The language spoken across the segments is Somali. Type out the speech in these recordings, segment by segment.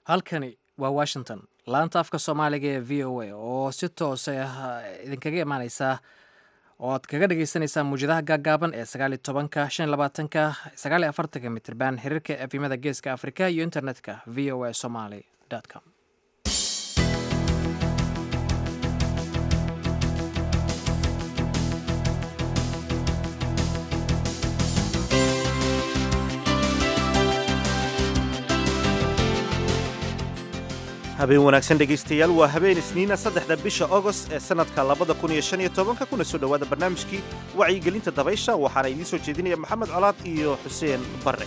halkani waa washington laanta afka soomaaliga ee v o a oo si toos ah idinkaga imaaneysa oo aad kaga dhagaysanaysaan muwjadaha gaagaaban ee sagaali tobanka shan labaatanka sagaali afartanka mitirban xiriirka efimada geeska afrika iyo internetka v o a somaly com habeen wanaagsan dhegaystayaal waa habeen isniina saddexda bisha ogost ee sannadka labada kun iyo shan iyo tobanka kuna soo dhowaada barnaamijkii wacyigelinta dabaysha waxaana idiin soo jeedinaya maxamed colaad iyo xuseen barre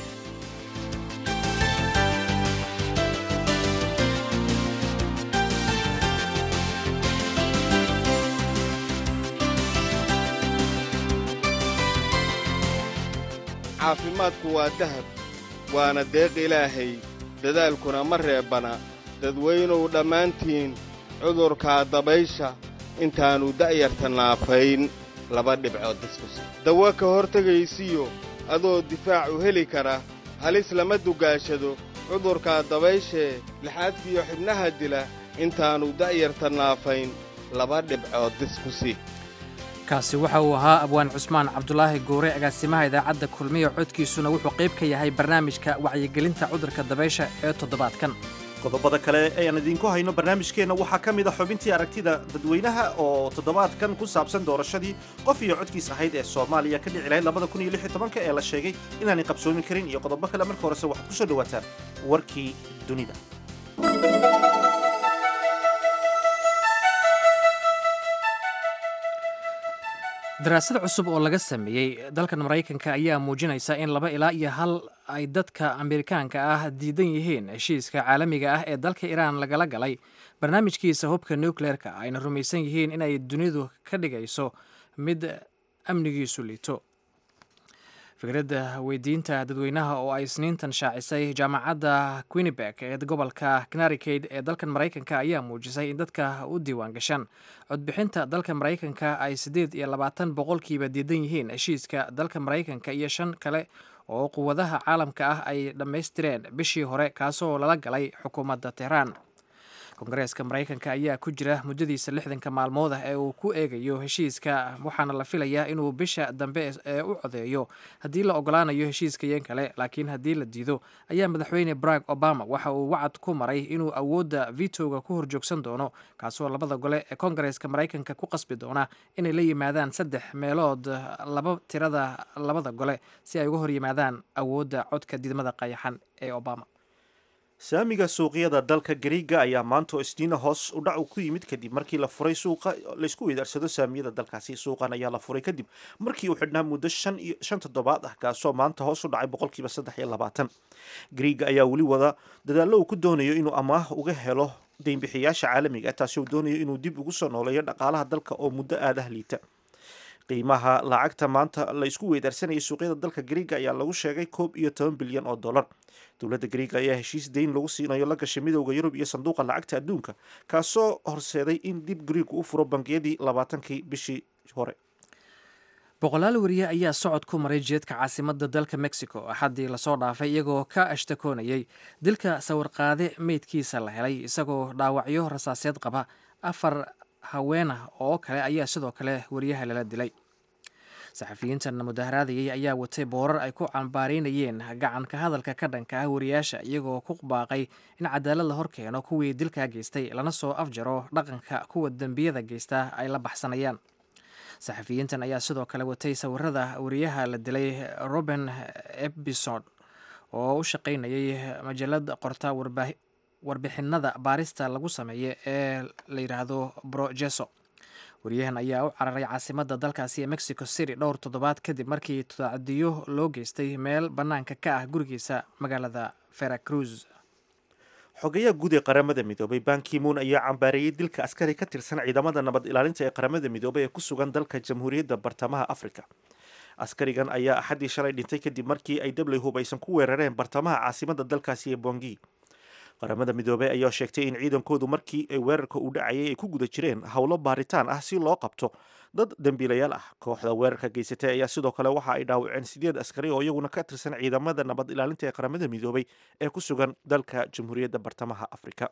caafimaadku waa dahab waana deeq ilaahay dadaalkuna ma reebbana dadweynuw dhammaantiin cudurkaa dabaysha intaannu da'yarta naafayn laba dhibcood diskusi dawo ka hortegaysiyo adoo difaac u heli kara halis lama dugaashado cudurkaa dabayshee lixaadkiyo xibnaha dila intaannu da'yarta naafayn laba dhibcood diskusi kaasi waxa uu ahaa abwaan cusmaan cabdulaahi goure agaasimaha idaacadda kulmiya codkiisuna wuxuu qayb ka yahay barnaamijka wacyigelinta cudurka dabaysha ee toddobaadkan qodobada kale ayaan idiinku hayno barnaamijkeenna waxaa ka mid a xubintii aragtida dadweynaha oo toddobaadkan ku saabsan doorashadii qof iyo codkiis ahayd ee soomaaliya ka dhici lahayd labada kun iyo lix iyo tobanka ee la sheegay inaanay qabsoomi karin iyo qodobo kale marka horese waxaad ku soo dhowaataan warkii dunida daraasad cusub oo laga sameeyey dalkan maraykanka ayaa muujinaysa in laba ilaa iyo hal ay dadka amerikaanka ah diidan yihiin heshiiska caalamiga ah ee dalka iiraan lagala galay barnaamijkiisa hubka nucleerka ayna rumaysan yihiin inay dunidu ka dhigayso mid amnigiisu liito fikradda weydiinta dadweynaha oo ay isniintan shaacisay jaamacadda quinebek ee gobolka connaricade ee dalkan maraykanka ayaa muujisay in dadka u diiwaan gashaan codbixinta dalka maraykanka ay siddeed iyo labaatan boqolkiiba diidan yihiin heshiiska dalka maraykanka iyo shan kale oo quwadaha caalamka ah ay dhammaystireen bishii hore kaasoo lala galay xukuumadda tehraan kongareeska maraykanka ayaa ku jira muddadiisa lixdanka maalmood ah ee uu ku eegayo heshiiska waxaana la filayaa inuu bisha dambe ee u codeeyo haddii la ogolaanayo heshiiska yeen kale laakiin haddii la diido ayaa madaxweyne barack obama waxa uu wacad ku maray inuu awoodda vitoga ku horjoogsan doono kaasoo labada gole ee kongareeska maraykanka ku qasbi doona inay la yimaadaan saddex meelood laba tirada labada gole si ay uga hor yimaadaan awoodda codka didmada qayaxan ee obama saamiga suuqyada dalka gariiga ayaa maanta oo isniina hoos u dhac ku yimid kadib markii la furay suuqa laysku weydaarsado saamiyada dalkaasi suuqan ayaa la furay kadib markii uu xidhnaa muddo shan toddobaad ah kaasoo maanta hoos u dhacay boqolkiiba saddex iyo labaatan gariiga ayaa weli wada dadaallo uu ku doonayo inuu amaah uga helo deynbixiyaasha caalamiga ah taasi uu doonayo inuu dib ugu soo nooleeyo dhaqaalaha dalka oo muddo aadaha liita qiimaha lacagta maanta la isku weydaarsanayay suuqyada dalka gariiga ayaa lagu sheegay koob iyo toban bilyan oo dollar dowladda gariiga ayaa heshiis deyn lagu siinayo la gashay midowda yurub iyo sanduuqa lacagta adduunka kaasoo horseeday in dib gariigu u furo bangiyadii labaatankii bishii hore boqolaal wariye ayaa socod ku maray jeedka caasimadda dalka mexico axaddii lasoo dhaafay iyagoo ka ashtakoonayay dilka sawirqaade meydkiisa la helay isagoo dhaawacyo rasaaseed qaba afar haweenah oo kale ayaa sidoo kale wariyaha lala dilay saxafiyiintan mudaharaadayay ayaa watay boorar ay ku cambaareynayeen gacanka hadalka ka dhanka ah wariyaasha iyagoo ku baaqay in cadaalad la hor keeno kuwii dilkaa geystay lana soo afjaro dhaqanka kuwa dembiyada geysta ay la baxsanayaan saxafiyiintan ayaa sidoo kale watay sawirada wariyaha la dilay roben ebison oo u shaqaynayay majalad qorta warbixinada baarista lagu sameeya ee la yidhaahdo brojeso wariyahan ayaa u cararay caasimadda dalkaasi ee mexico city dhowr toddobaad kadib markii tacadiyo loo geystay meel bannaanka ka ah gurigiisa magaalada veracruz xogayaha guud ee qaramada midoobay bankimuun ayaa cambaareeyey dilka askari ka tirsan ciidamada nabad ilaalinta ee qaramada midoobay ee ku sugan dalka jamhuuriyadda bartamaha afrika askarigan ayaa axaddii shalay dhintay kadib markii ay dabley hubaysan ku weerareen bartamaha caasimadda dalkaasi ee bongi qaramada midoobey ayaa sheegtay in ciidankoodu markii ay weerarka u dhacayay ay ku guda jireen howlo baaritaan ah si loo qabto dad dembiilayaal ah kooxda weerarka geysatay ayaa sidoo kale waxa ay dhaawaceen sideed askari oo iyaguna ka tirsan ciidamada nabad ilaalinta ee qaramada midoobey ee ku sugan dalka jamhuuriyadda bartamaha afrika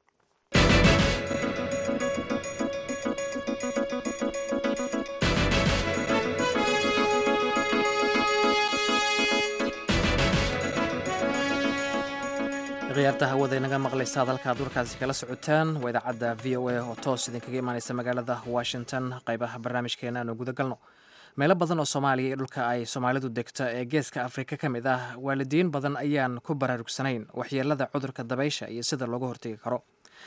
khiyaarta hawada inaga maqlaysa hadalka ad warkaasi kala socotaan waa idaacadda v o a oo toos idinkaga imaaneysa magaalada washington qaybaha barnaamijkeena aanu guda galno meelo badan oo soomaaliya iyo dhulka ay soomaalidu degto ee geeska afrika ka mid ah waalidiin badan ayaan ku baraarugsanayn waxyeelada cudurka dabaysha iyo sida looga hortegi karo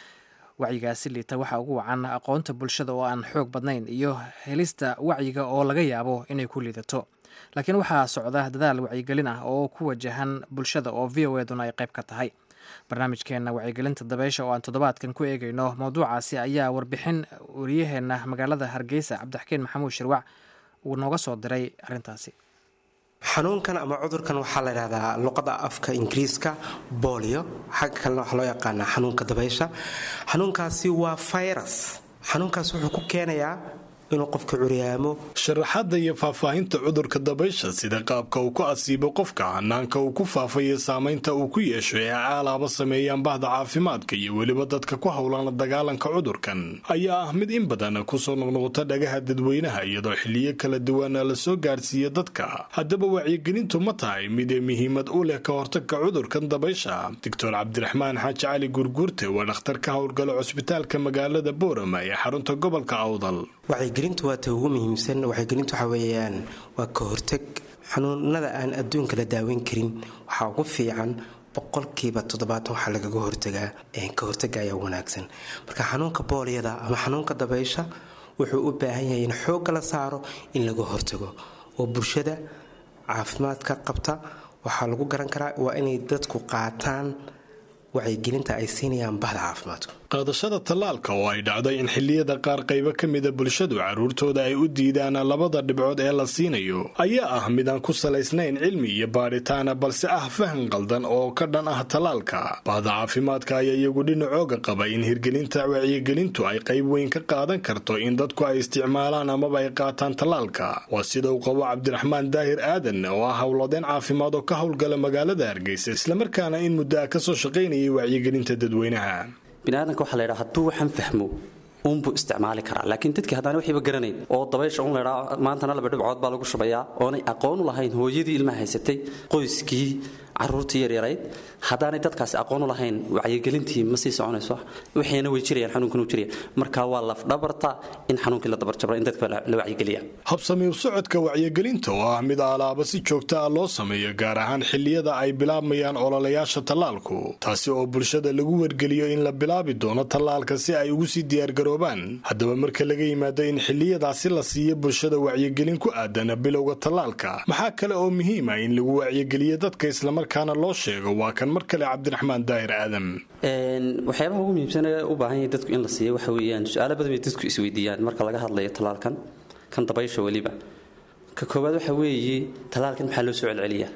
wacyigaasi liita waxaa ugu wacan aqoonta bulshada oo aan xoog badnayn iyo helista wacyiga oo laga yaabo inay ku liidato laakiin waxaa socda dadaal wacyigelin ah oo ku wajahan bulshada oo v o eduna ay qayb ka tahay barnaamijkeena wacyigelinta dabeysha oo aan toddobaadkan ku eegayno mowduucaasi ayaa warbixin wariyaheenna magaalada hargeysa cabdixakiin maxamuud shirwac uu nooga soo diray arrintaasi xanuunkan ama cudurkan waxaa la ydhahdaa luqada afka ingiriiska bolio xagga kalena waxaa loo yaqaanaa xanuunka dabaysha xanuunkaasi waa virus xanuunkaas wuxuu ku keenayaa inuu qofka curyaamo sharaxaadda iyo faahfaahinta cudurka dabaysha sida qaabka uu ku asiibo qofka hanaanka uu ku faafayo saamaynta uu ku yeesho ee caalaaba sameeyaan bahda caafimaadka iyo weliba dadka ku howlan la dagaalanka cudurkan ayaa ah mid in badan kusoo noqnoqota dhagaha dadweynaha iyadoo xiliyo kala duwana la soo gaadhsiiya dadka haddaba wacyigelintu ma tahay mid muhiimad u leh ka hortagka cudurkan dabaysha doctor cabdiraxmaan xaaji cali gurguurte waa dhakhtar ka howlgala cusbitaalka magaalada boorama ee xarunta gobolka awdal wacyigelintu waa ta ugu muhiimsan wacyigelintu waxa weeyaan waa ka hortag xanuunada aan adduunka la daaweyn karin waxaa ugu fiican boqolkiiba toddobaatan waxaa lagaga hortagaa ka hortaga ayaa wanaagsan marka xanuunka booliyada ama xanuunka dabaysha wuxuu u baahan yahay in xoogga la saaro in laga hortago oo bulshada caafimaadka qabta waxaa lagu garan karaa waa inay dadku qaataan wacyigelinta ay siinayaan bahda caafimaadku qaadashada tallaalka oo ay dhacday in xilliyada qaar qaybo ka mida bulshadu carruurtooda ay u diidaan labada dhibcood ee la siinayo ayaa ah midaan ku salaysnayn cilmi iyo baadhitaana balse ah fahan qaldan oo ka dhan ah tallaalka bahda caafimaadka ayaa iyagu dhinacooga qaba in hirgelinta wacyigelintu ay qayb weyn ka qaadan karto in dadku ay isticmaalaan amaba ay qaataan tallaalka waa sida uu qabo cabdiraxmaan daahir aadan oo ah howladeen caafimaad oo ka howlgala magaalada hargeysa islamarkaana in muddo ah kasoo shaqaynayay wacyigelinta dadweynaha biniaadanka waxa laydhaa hadduu waxaan fahmo uunbuu isticmaali karaa laakiin dadkii haddana waxiiba garanayn oo dabaysha un laydhaa maantana laba dhibcood baa lagu shubayaa oonay aqoon u lahayn hooyadii ilmaha haysatay qoyskii caruurtii yaryarayd haddaanay dadkaasi aqoon u lahayn wacyigelintii ma sii soconayso waxayna way jirayaan xanuunkan uu jiraya marka waa lafdhabarta in xanuunkii la dabarjabra in dadka la wacyigeliya habsamiir socodka wacyigelinta oo ah mid alaaba si joogta ah loo sameeyo gaar ahaan xilliyada ay bilaabmayaan ololayaasha tallaalku taasi oo bulshada lagu wargeliyo in la bilaabi doono tallaalka si ay ugu sii diyaargaroobaan haddaba marka laga yimaado in xilliyadaasi la siiyo bulshada wacyigelin ku aadan bilowga tallaalka maxaa kale oo muhiima in lagu wacyigeliyo dadka islamarkaana loo sheego waa kan mar kale cabdiraxmaan daahir aadam waxyaabaha ugu muhiimsan ee u baahan yahay dadku in la siiyo waxa weeyaan su-aalo badan bay dadku isweydiiyaan marka laga hadlayo tallaalkan kan dabaysha weliba ka koowaad waxa weeye tallaalkan maxaa loo soo celceliyaa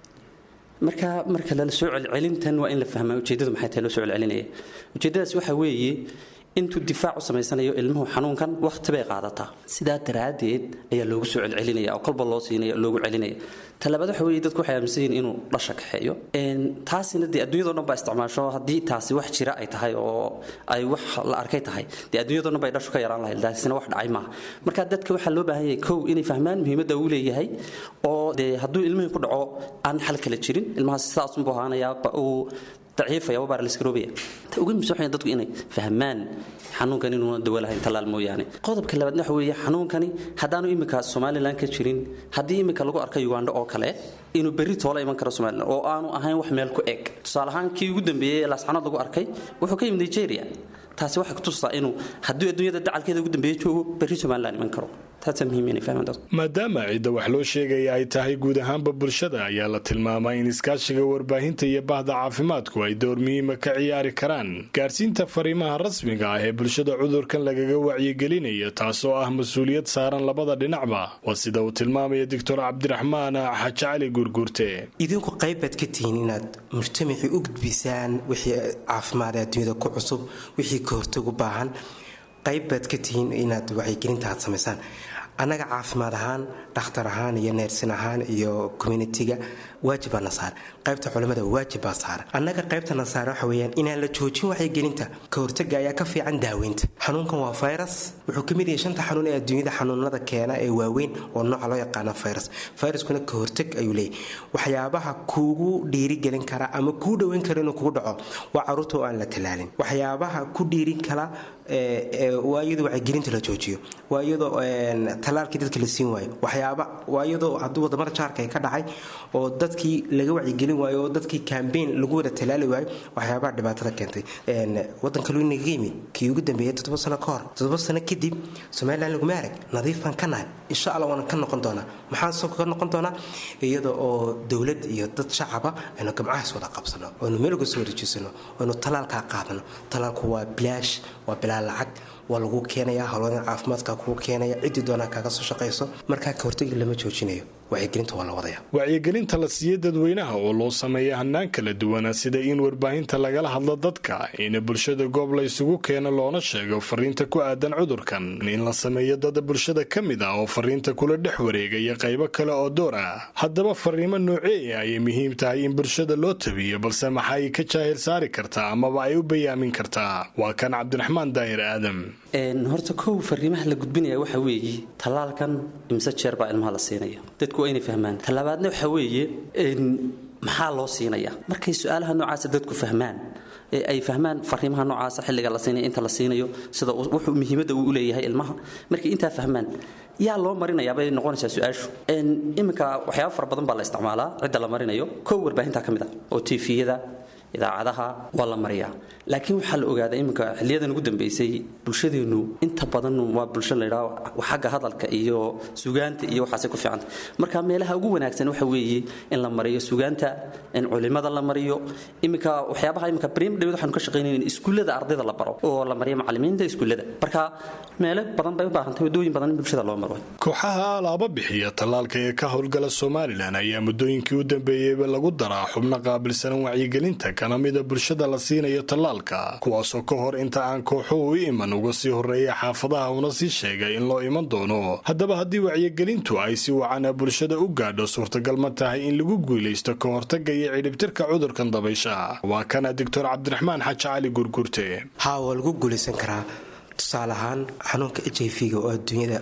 marka marka la soo celcelintan waa in la fahmaa ujeeddadu maxay tahay loo soo celcelinaya ujeeddadaas waxa weeye intuu difaac u samaysanayo ilmuhu xanuunkan wakhti bay qaadataa sidaa daraaddeed ayaa loogu soo celcelinaya oo kolba loo siinaya loogu celinaya talabaad waxa weeye dadku waxay aaminsan yihiin inuu dhasha kaxeeyo taasina dee adduunyadoo dhan baa isticmaasho haddii taasi wax jira ay tahay oo ay wax la arkay tahay dee adduunyadoo dhan bay dhashu ka yaraan lahayd taasina wax dhacay maaha marka dadka waxaa loo baahan yahay kow inay fahmaan muhiimadda uu leeyahay oo dee hadduu ilmihii ku dhaco aan xal kale jirin ilmahaas sidaasunbuu ahaanayaa uu daciifaya waa baarliskaroobaya ta ugu muhiimsan waxay dadku inay fahmaan xanuunkan inuuna dawo lahayn tallaal mooyaane qodobka labaadna waxa weeye xanuunkani haddaanu iminka somalilan ka jirin haddii iminka lagu arka ugandho oo kale inuu berri toola iman karo somalilan oo aanu ahayn wax meel ku eg tusaale ahaan kii ugu dambeeyey ee laasxanood lagu arkay wuxuu ka yimid nigeria taasi waxay kutusaa inuu hadduu adduunyada dacalkeeda ugu dambeeya joogo berri somalilan iman karo taasaa muhiim inay fahmaan dadku maadaama cidda wax loo sheegaya ay tahay guud ahaanba bulshada ayaa la tilmaamay in iskaashiga warbaahinta iyo bahda caafimaadku ay door muhiima ka ciyaari karaan gaarsiinta fariimaha rasmiga ah ee bulshada cudurkan lagaga wacyigelinayo taasoo ah mas-uuliyad saaran labada dhinacba waa sida uu tilmaamaya doctor cabdiraxmaan xaji cali guurguurte idinku qayb baad ka tihiin inaad mujtamacii u gudbisaan wixii caafimaad ee adduunyada ku cusub wixii ka hortag u baahan qayb baad ka tihiin inaad wacyigelinta aad samaysaan annaga caafimaad ahaan dhakhtar ahaan iyo neersin ahaan iyo communitiga waajibaa na saar qaybta culimmada waajib baa saara annaga qaybta na saara waxa weyaan inaan la joojin wacyigelinta ka hortaga ayaa ka fiican daaweynta xanuunkan waa virus wuxuu ka mid yahay shanta xanuun ee adduunyada xanuunada keena ee waaweyn oo nooca loo yaqaana virus viruskuna ka hortag ayuu leeyahy waxyaabaha kuugu dhiirigelin kara ama kuu dhoweyn kara inuu kugu dhaco waa caruurta oo aan la talaalin waxyaabaha ku dhiirin kala waa iyadoo wacyigelinta la joojiyo waa iyadoo talaalkii dadka la siin waayo waxyaaba waa iyadoo hadduu wadamada jaarka ay ka dhacay oo dadkii laga wacyigelin waayo oo dadkii kambeyn lagu wada talaali waayo waxyaabaha dhibaatada keentay wadanka lu inaga yimid kii ugu dambeeyay toddoba sano ka hor toddoba sano kadib somalilan laguma arag nadiif baan ka nahay insha allah waana ka noqon doonaa maxaan soo ka noqon doonaa iyada oo dowlad iyo dad shacaba aynu gamcahaas wada qabsano aynu meel uga soo wareejisano aynu talaalkaa qaadano talaalku waa bilaash waa bilaa lacag waa lagu keenaya howlwadan caafimaadka kuu keenaya ciddii doonaa kaaga soo shaqayso markaa ka hortagi lama joojinayo wacyigelinta waa la wadaya wacyigelinta la siiya dadweynaha oo loo sameeya hanaan kala duwana sida in warbaahinta lagala hadlo dadka in bulshada goob la isugu keeno loona sheego fariinta ku aadan cudurkan in la sameeyo dad bulshada ka mid ah oo fariinta kula dhex wareegaya qaybo kale oo door ah haddaba fariimo nooceeya ayay muhiim tahay in bulshada loo tabiyo balse maxay ka jaahil saari kartaa amaba ay u bayaamin kartaa waa kan cabdiraxmaan daahir aadam horta kow fariimaha la gudbinaya waxa weeye tallaalkan imse jeer baa ilmaha la siinaya dadku waa inay fahmaan tallaabaadna waxa weeye maxaa loo siinaya markay su-aalaha noocaasa dadku fahmaan ee ay fahmaan fariimaha noocaasa xilliga la siinayo inta la siinayo sida wuxuu muhiimadda uu u leeyahay ilmaha markay intaa fahmaan yaa loo marinayaa bay noqonaysaa su-aashu iminka waxyaaba fara badan baa la isticmaalaa cidda la marinayo kow warbaahinta ka mid ah oo tifiyada idaacadaha waa la mariyaa laakiin waxaa la ogaadaa iminka xiliyadan ugu dambeysay bulshadeennu inta badan waa bulsho laydhaa xagga hadalka iyo sugaanta iyo waxaasay ku fiicanta marka meelaha ugu wanaagsan waxa weeye in la mariyo sugaanta in culimada la mariyo iminka waxyaabaha iminka brim dhawid waxaanu ka shaqaynayna in iskuullada ardayda la baro oo la mariyo macallimiinta iskuullada marka meelo badan bay u baahantahay waddooyin badan in bulshada loo maro kooxaha alaaba bixiya tallaalka ee ka howlgala somalilan ayaa muddooyinkii u dambeeyeyba lagu daraa xubno qaabilsanan wacyigelinta kana mida bulshada la siinayo tallaalka kuwaasoo ka hor inta aan kooxuhu u iman uga sii horreeya xaafadaha una sii sheegay in loo iman doono haddaba haddii wacyigelintu ay si wacana bulshada u gaadho suurtagal ma tahay in lagu guulaysto ka hortaga iyo cidhibtirka cudurkan dabaysha waa kana doctor cabdiraxmaan xaji cali gurgurte haa waa lagu guulaysan karaa tusaale ahaan xanuunka h i v-ga oo adduunyada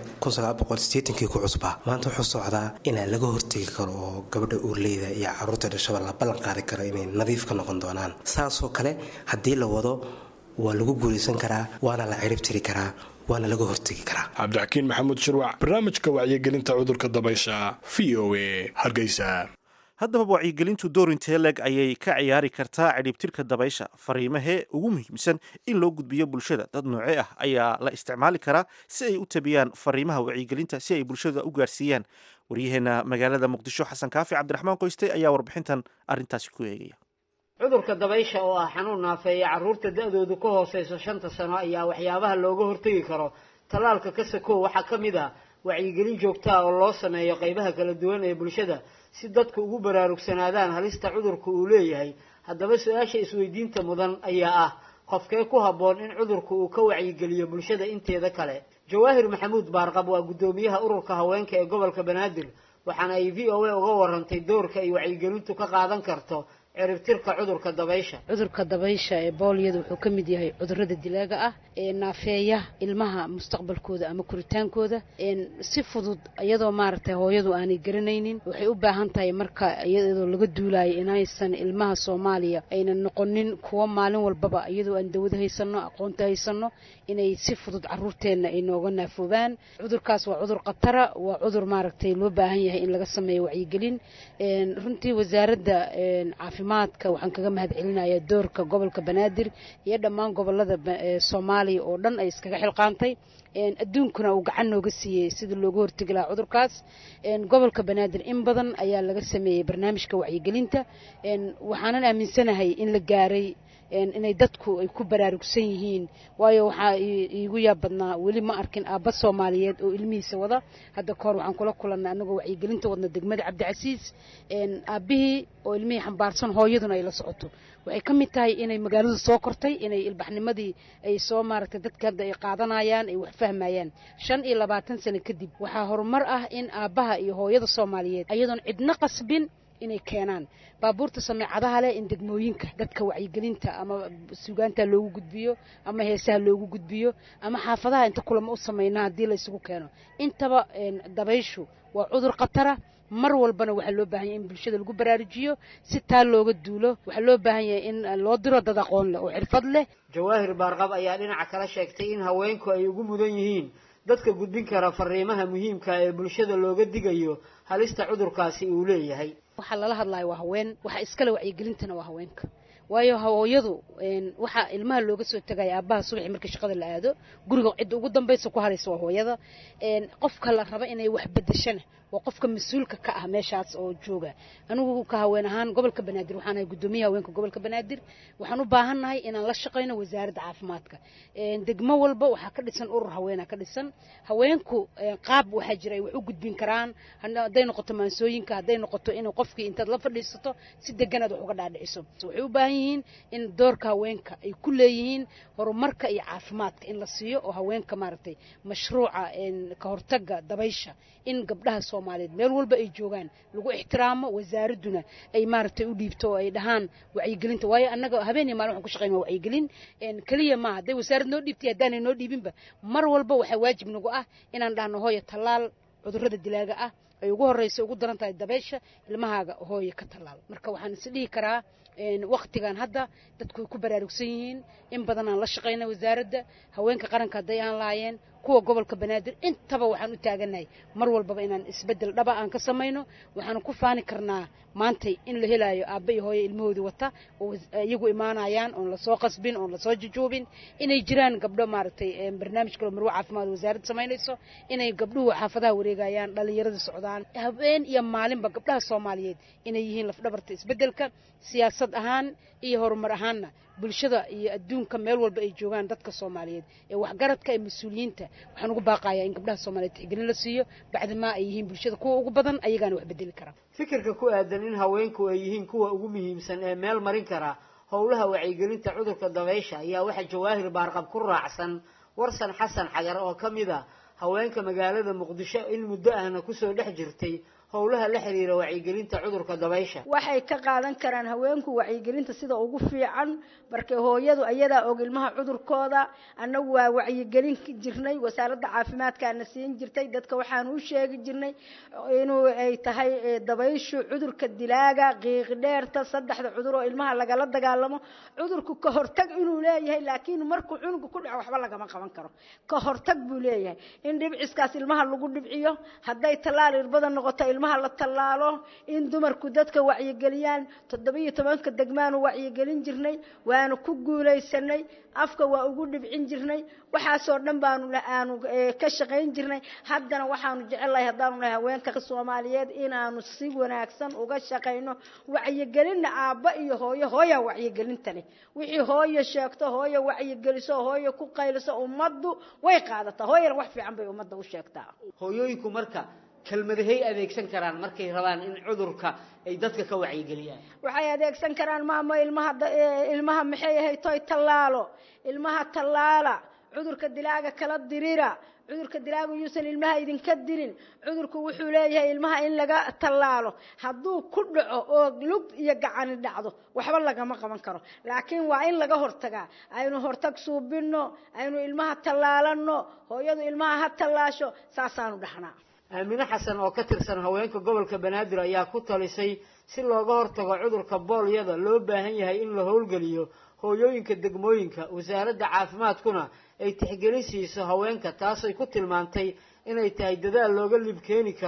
kii ku cusbaa maanta wuxuu socdaa inaan laga hortegi karo oo gabadha uurleyda iyo caruurta dhashaba la ballan qaadi karo inay nadiif ka noqon doonaan saasoo kale haddii la wado waa lagu guulaysan karaa waana la ciribtiri karaa waana laga hortegi karaa cabdixakiin maxamuud shirwac barnaamijka wacyigelinta cudurka dabaysha v o a hargeysa haddaba wacyigelintu doorintee leg ayay ka ciyaari kartaa cidhibtirka dabaysha fariimahee ugu muhiimsan in loo gudbiyo bulshada dad noocee ah ayaa la isticmaali karaa si ay u tabiyaan fariimaha wacyigelinta si ay bulshada u gaarsiiyaan waryaheena magaalada muqdisho xasan kaafi cabdiraxmaan qoyste ayaa warbixintan arrintaasi ku eegaya cudurka dabaysha oo ah xanuun naafeeya carruurta da-doodu ka hooseyso shanta sano ayaa waxyaabaha looga hortegi karo tallaalka ka sakow waxaa ka mid ah wacyigelin joogtaa oo loo sameeyo qaybaha kala duwan ee bulshada si dadku ugu baraarugsanaadaan halista cudurka uu leeyahay haddaba su-aasha isweydiinta mudan ayaa ah qofkee ku habboon in cudurka uu ka wacyigeliyo bulshada inteeda kale jawaahir maxamuud baarqab waa guddoomiyaha ururka haweenka ee gobolka banaadir waxaana ay v o a uga warantay doorka ay wacyigelintu ka qaadan karto ciribtirka cudurka dabaysha cudurka dabaysha ee booliyada wuxuu ka mid yahay cudurada dilaaga ah ee naafeeya ilmaha mustaqbalkooda ama koritaankooda si fudud iyadoo maaragtay hooyadu aanay garanaynin waxay u baahan tahay marka iyadoo laga duulayo inaysan ilmaha soomaaliya aynan noqonin kuwo maalin walbaba iyadoo aan dawad haysano aqoonta haysano inay si fudud caruurteenna ay nooga naafoobaan cudurkaas waa cudur khatara waa cudur maaragtay loo baahan yahay in laga sameeyo wacyigelin runtii wasaaradda caafimaad caafimaadka waxaan kaga mahad celinayaa doorka gobolka banaadir iyo dhammaan gobolada soomaaliya oo dhan ay iskaga xilqaantay adduunkuna uu gacan nooga siiyey sidii looga hortegi lahaa cudurkaas gobolka banaadir in badan ayaa laga sameeyey barnaamijka wacyigelinta waxaanan aaminsanahay in la gaaray inay dadku ay ku baraarugsan yihiin waayo waxaa iigu yaab badnaa weli ma arkin aabba soomaaliyeed oo ilmihiisa wada hadda kahor waxaan kula kulannay annagoo wacyigelinta wadna degmada cabdicasiis aabbihii oo ilmihii xambaarsan hooyaduna ay la socoto waxay ka mid tahay inay magaaladu soo kortay inay ilbaxnimadii ay soo maaragtay dadka hadda ay qaadanayaan ay wax fahmayaan shan iyo labaatan sano kadib waxaa horumar ah in aabbaha iyo hooyada soomaaliyeed ayadoon cidna qasbin inay keenaan baabuurta sameecadaha leh in degmooyinka dadka wacyigelinta ama sugaanta loogu gudbiyo ama heesaha loogu gudbiyo ama xaafadaha inta kulamo u sameynaa haddii la isugu keeno intaba dabayshu waa cudur khatara mar walbana waxaa loo baahan yahay in bulshada lagu baraarujiyo si taa looga duulo waxaa loo baahan yahay in loo diro dad aqoon leh oo xirfad leh jawaahir baarqab ayaa dhinaca kala sheegtay in haweenku ay ugu mudan yihiin dadka gudbin kara fariimaha muhiimka ee bulshada looga digayo halista cudurkaasi uu leeyahay waxaa lala hadlayo waa haween waxa iskale wacyigelintana waa haweenka waayo hooyadu waxaa ilmaha looga soo tegaya aabbaha subaxii markii shaqada la aado guriga cidda ugu dambaysa ku haraysa waa hooyada qofka la raba inay wax bedeshana waa qofka mas-uulka ka ah meeshaas oo jooga anigu ka haween ahaan gobolka banaadir waxaan ahay guddoomiyaha haweenka gobolka banaadir waxaan u baahannahay inaan la shaqayno wasaaradda caafimaadka degmo walba waxaa ka dhisan urur haweena ka dhisan haweenku qaab waxaa jira ay wax u gudbin karaan hadday noqoto maansooyinka hadday noqoto in qofkii intaad la fadhiisato si deganaad wax uga dhaadhiciso waxay u baahan yihiin in doorka haweenka ay ku leeyihiin horumarka iyo caafimaadka in la siiyo oo haweenka maaragtay mashruuca ka hortaga dabaysha in gabdhaha soomaaliyeed meel walba ay joogaan lagu ixtiraamo wasaaradduna ay maaragtay u dhiibto oo ay dhahaan wacyigelinta waayo annaga habeenii maalin waxaan ku shaqeyn waa wacyigelin keliya maaha hadday wasaarad noo dhiibtay haddaanay noo dhiibinba mar walba waxaa waajib nagu ah inaan dhahno hooya tallaal cudurrada dilaaga ah ay ugu horreysa ugu daran tahay dabeysha ilmahaaga hooya ka tallaal marka waxaan is dhihi karaa waktigan hadda dadku way ku baraarugsan yihiin in badan aan la shaqayna wasaaradda haweenka qaranka hadday aan lahaayeen kuwa gobolka banaadir intaba waxaan u taagannahay mar walbaba inaan isbeddel dhaba aan ka samayno waxaan ku faani karnaa maantay in la helaayo aabba iyo hooyo ilmahoodii wata oo iyagu imaanayaan oon lasoo qasbin oon lasoo jujuubin inay jiraan gabdho maaragtay barnaamij kaloo marwo caafimaad wasaaradda samaynayso inay gabdhuhu xaafadaha wareegayaan dhallinyarada socdaan habeen iyo maalinba gabdhaha soomaaliyeed inay yihiin lafdhabarta isbeddelka siyaasad ahaan iyo horumar ahaanna bulshada iyo adduunka meel walba ay joogaan dadka soomaaliyeed ee waxgaradka ee mas-uuliyiinta waxaan ugu baaqayaa in gabdhaha soomaaliyeed tixgelin la siiyo bacdamaa ay yihiin bulshada kuwa ugu badan ayagaana wax bedeli kara fikirka ku aadan in haweenku ay yihiin kuwa ugu muhiimsan ee meel marin kara howlaha wacyigelinta cudurka dabaysha ayaa waxaa jawaahir baarqab ku raacsan warsan xasan xagar oo ka mid a haweenka magaalada muqdisho in muddo ahna kusoo dhex jirtay howlaha la xiriira wacyigelinta cudurka dabaysha waxay ka qaadan karaan haweenku wacyigelinta sida ugu fiican markay hooyadu ayadaa og ilmaha cudurkooda annagu waa wacyigelin jirnay wasaaradda caafimaadkaana siin jirtay dadka waxaan u sheegi jirnay inuu ay tahay dabayshu cudurka dilaaga qiiqdheerta saddexda cudur oo ilmaha lagala dagaalamo cudurku ka hortag inuu leeyahay laakiin markuu cunuga ku dhaco waxba lagama qaban karo ka hortag buu leeyahay in dhibciskaas ilmaha lagu dhibciyo hadday tallaal irbada noqoto ilmaha la tallaalo in dumarku dadka wacyigeliyaan toddobiyo tobanka degmaanu wacyigelin jirnay waanu ku guulaysanay afka waa ugu dhibcin jirnay waxaasoo dhan baanu aanu ka shaqayn jirnay haddana waxaanu jecelahay haddaanu nahay haweenka soomaaliyeed inaanu si wanaagsan uga shaqayno wacyigelinna aabba iyo hooyo hooya wacyigelinta leh wixii hooyo sheegto hooyo wacyigeliso hooyo ku qayliso ummaddu way qaadataa hooyana wax fiican bay ummadda u sheegtaa hooyooyinku marka kelmadahay adeegsan karaan markay rabaan in cudurka ay dadka ka wacyigeliyaan waxay adeegsan karaan maamo ilmaha ilmaha maxay ahay toy tallaalo ilmaha tallaala cudurka dilaaga kala dirira cudurka dilaaga yuusan ilmaha idinka dilin cudurku wuxuu leeyahay ilmaha in laga tallaalo hadduu ku dhaco oo lug iyo gacani dhacdo waxba lagama qaban karo laakiin waa in laga hortagaa aynu hortag suubinno aynu ilmaha tallaalanno hooyadu ilmaha ha tallaasho saasaanu dhahnaa aamine xasan oo ka tirsan haweenka gobolka banaadir ayaa ku talisay si looga hortago cudurka boolyada loo baahan yahay in la howlgeliyo hooyooyinka degmooyinka wasaaradda caafimaadkuna ay tixgelin siiso haweenka taasay ku tilmaantay inay tahay dadaal looga libkeeni karo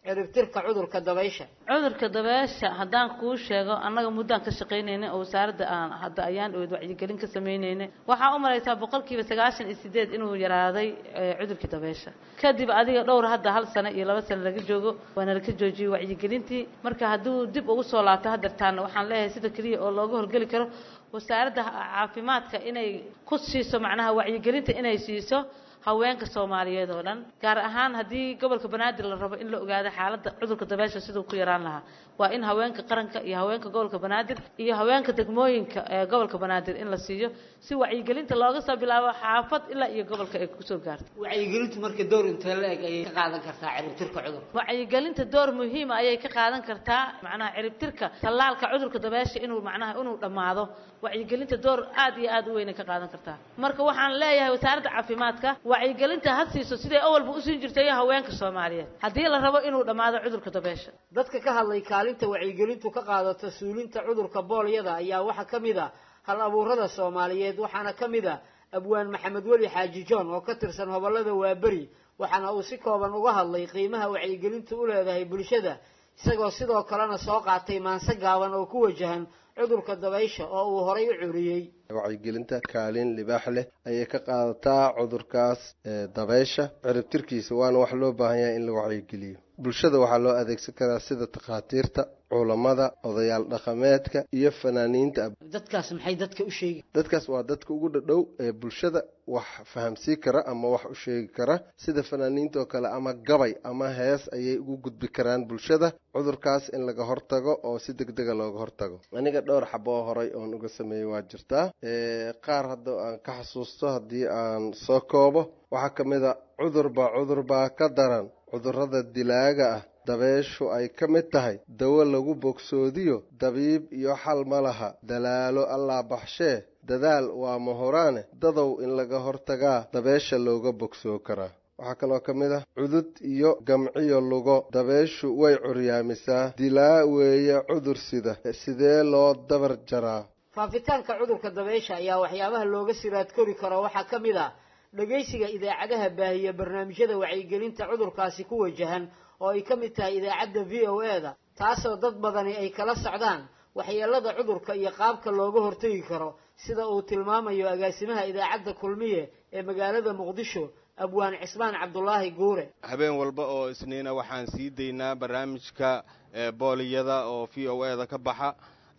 ciribtirka cudurka dabaysha cudurka dabeesha haddaan kuu sheego annaga muddaan ka shaqaynaynay oo wasaaradda aan hadda ayaan ood wacyigelin ka samaynaynay waxaa u malaysaa boqolkiiba sagaashan iyo sideed inuu yaraaday cudurkii dabeesha kadib adiga dhowr hadda hal sano iyo laba sano laga joogo waana laka joojiyey wacyigelintii marka hadduu dib ugu soo laabto hadeertaana waxaan leeyahay sida keliya oo looga horgeli karo wasaaradda caafimaadka inay ku siiso macnaha wacyigelinta inay siiso haweenka soomaaliyeed oo dhan gaar ahaan haddii gobolka banaadir la rabo in la ogaado xaaladda cudurka dabeesha siduu ku yaraan lahaa waa in haweenka qaranka iyo haweenka gobolka banaadir iyo haweenka degmooyinka ee gobolka banaadir in la siiyo si wacyigelinta looga soo bilaabo xaafad ilaa iyo gobolka ay kusoo gaarto wacyigelintu marka door intee la eg ayay ka qaadan kartaa ciribtirka cudurka wacyigelinta door muhiima ayay ka qaadan kartaa macnaha ciribtirka tallaalka cudurka dabeesha inuu macnaha inuu dhammaado wacyigelinta door aad iyo aad u weyn ay ka qaadan kartaa marka waxaan leeyahay wasaaradda caafimaadka wacyigelinta ha siiso siday awalba usiin jirtay haweenka soomaaliyeed haddii la rabo inuu dhammaado cudurka dabeesha dadka ka hadlay kaalinta wacyigelintu ka qaadato suulinta cudurka boolyada ayaa waxaa ka mid a hal abuurada soomaaliyeed waxaana ka mid a abwaan maxamed weli xaaji john oo ka tirsan hobollada waaberi waxaana uu si kooban uga hadlay qiimaha wacyigelintu u leedahay bulshada isagoo sidoo kalena soo qaatay maanse gaaban oo ku wajahan cudurka dabaysha oo uu horay u curiyey wacyigelinta kaalin libaax leh ayay ka qaadataa cudurkaas dabaysha ciribtirkiisa waana wax loo baahan yahay in la wacyigeliyo bulshada waxaa loo adeegsan karaa sida takhaatiirta culamada odayaal dhaqameedka iyo fanaaniinta dadkaas maxay dadka u sheegi dadkaas waa dadka ugu dhadhow ee bulshada wax fahamsii kara ama wax u sheegi kara sida fanaaniinta oo kale ama gabay ama hees ayay ugu gudbi karaan bulshada cudurkaas in laga hortago oo si deg dega looga hortago aniga dhowr xaboo horay oon uga sameeyey waa jirtaa qaar hadda aan ka xasuusto haddii aan soo koobo waxaa ka mid a cudurbaa cudurbaa ka daran cudurrada dilaaga ah dabeeshu ay ka mid tahay dawo lagu bogsoodiyo dabiib iyo xal ma laha dalaalo allaa baxshee dadaal waa mahoraane dadow in laga hortagaa dabeesha looga bogsoo karaa waxaa kaloo ka mid ah cudud iyo gamciyo lugo dabeeshu way curyaamisaa dilaa weeye cudur sida sidee loo dabar jaraa faafitaanka cudurka dabeysha ayaa waxyaabaha looga siraad kori karo waxaa ka mid ah dhegaysiga idaacadaha baahiya barnaamijyada wacyigelinta cudurkaasi ku wajahan oo ay ka mid tahay idaacadda v o e da taasoo dad badani ay kala socdaan waxyeelada cudurka iyo qaabka looga hortegi karo sida uu tilmaamayo agaasimaha idaacadda kulmiye ee magaalada muqdisho abwaan cismaan cabdulaahi guure habeen walba oo isniina waxaan sii daynaa barnaamijka booliyada oo v o e da ka baxa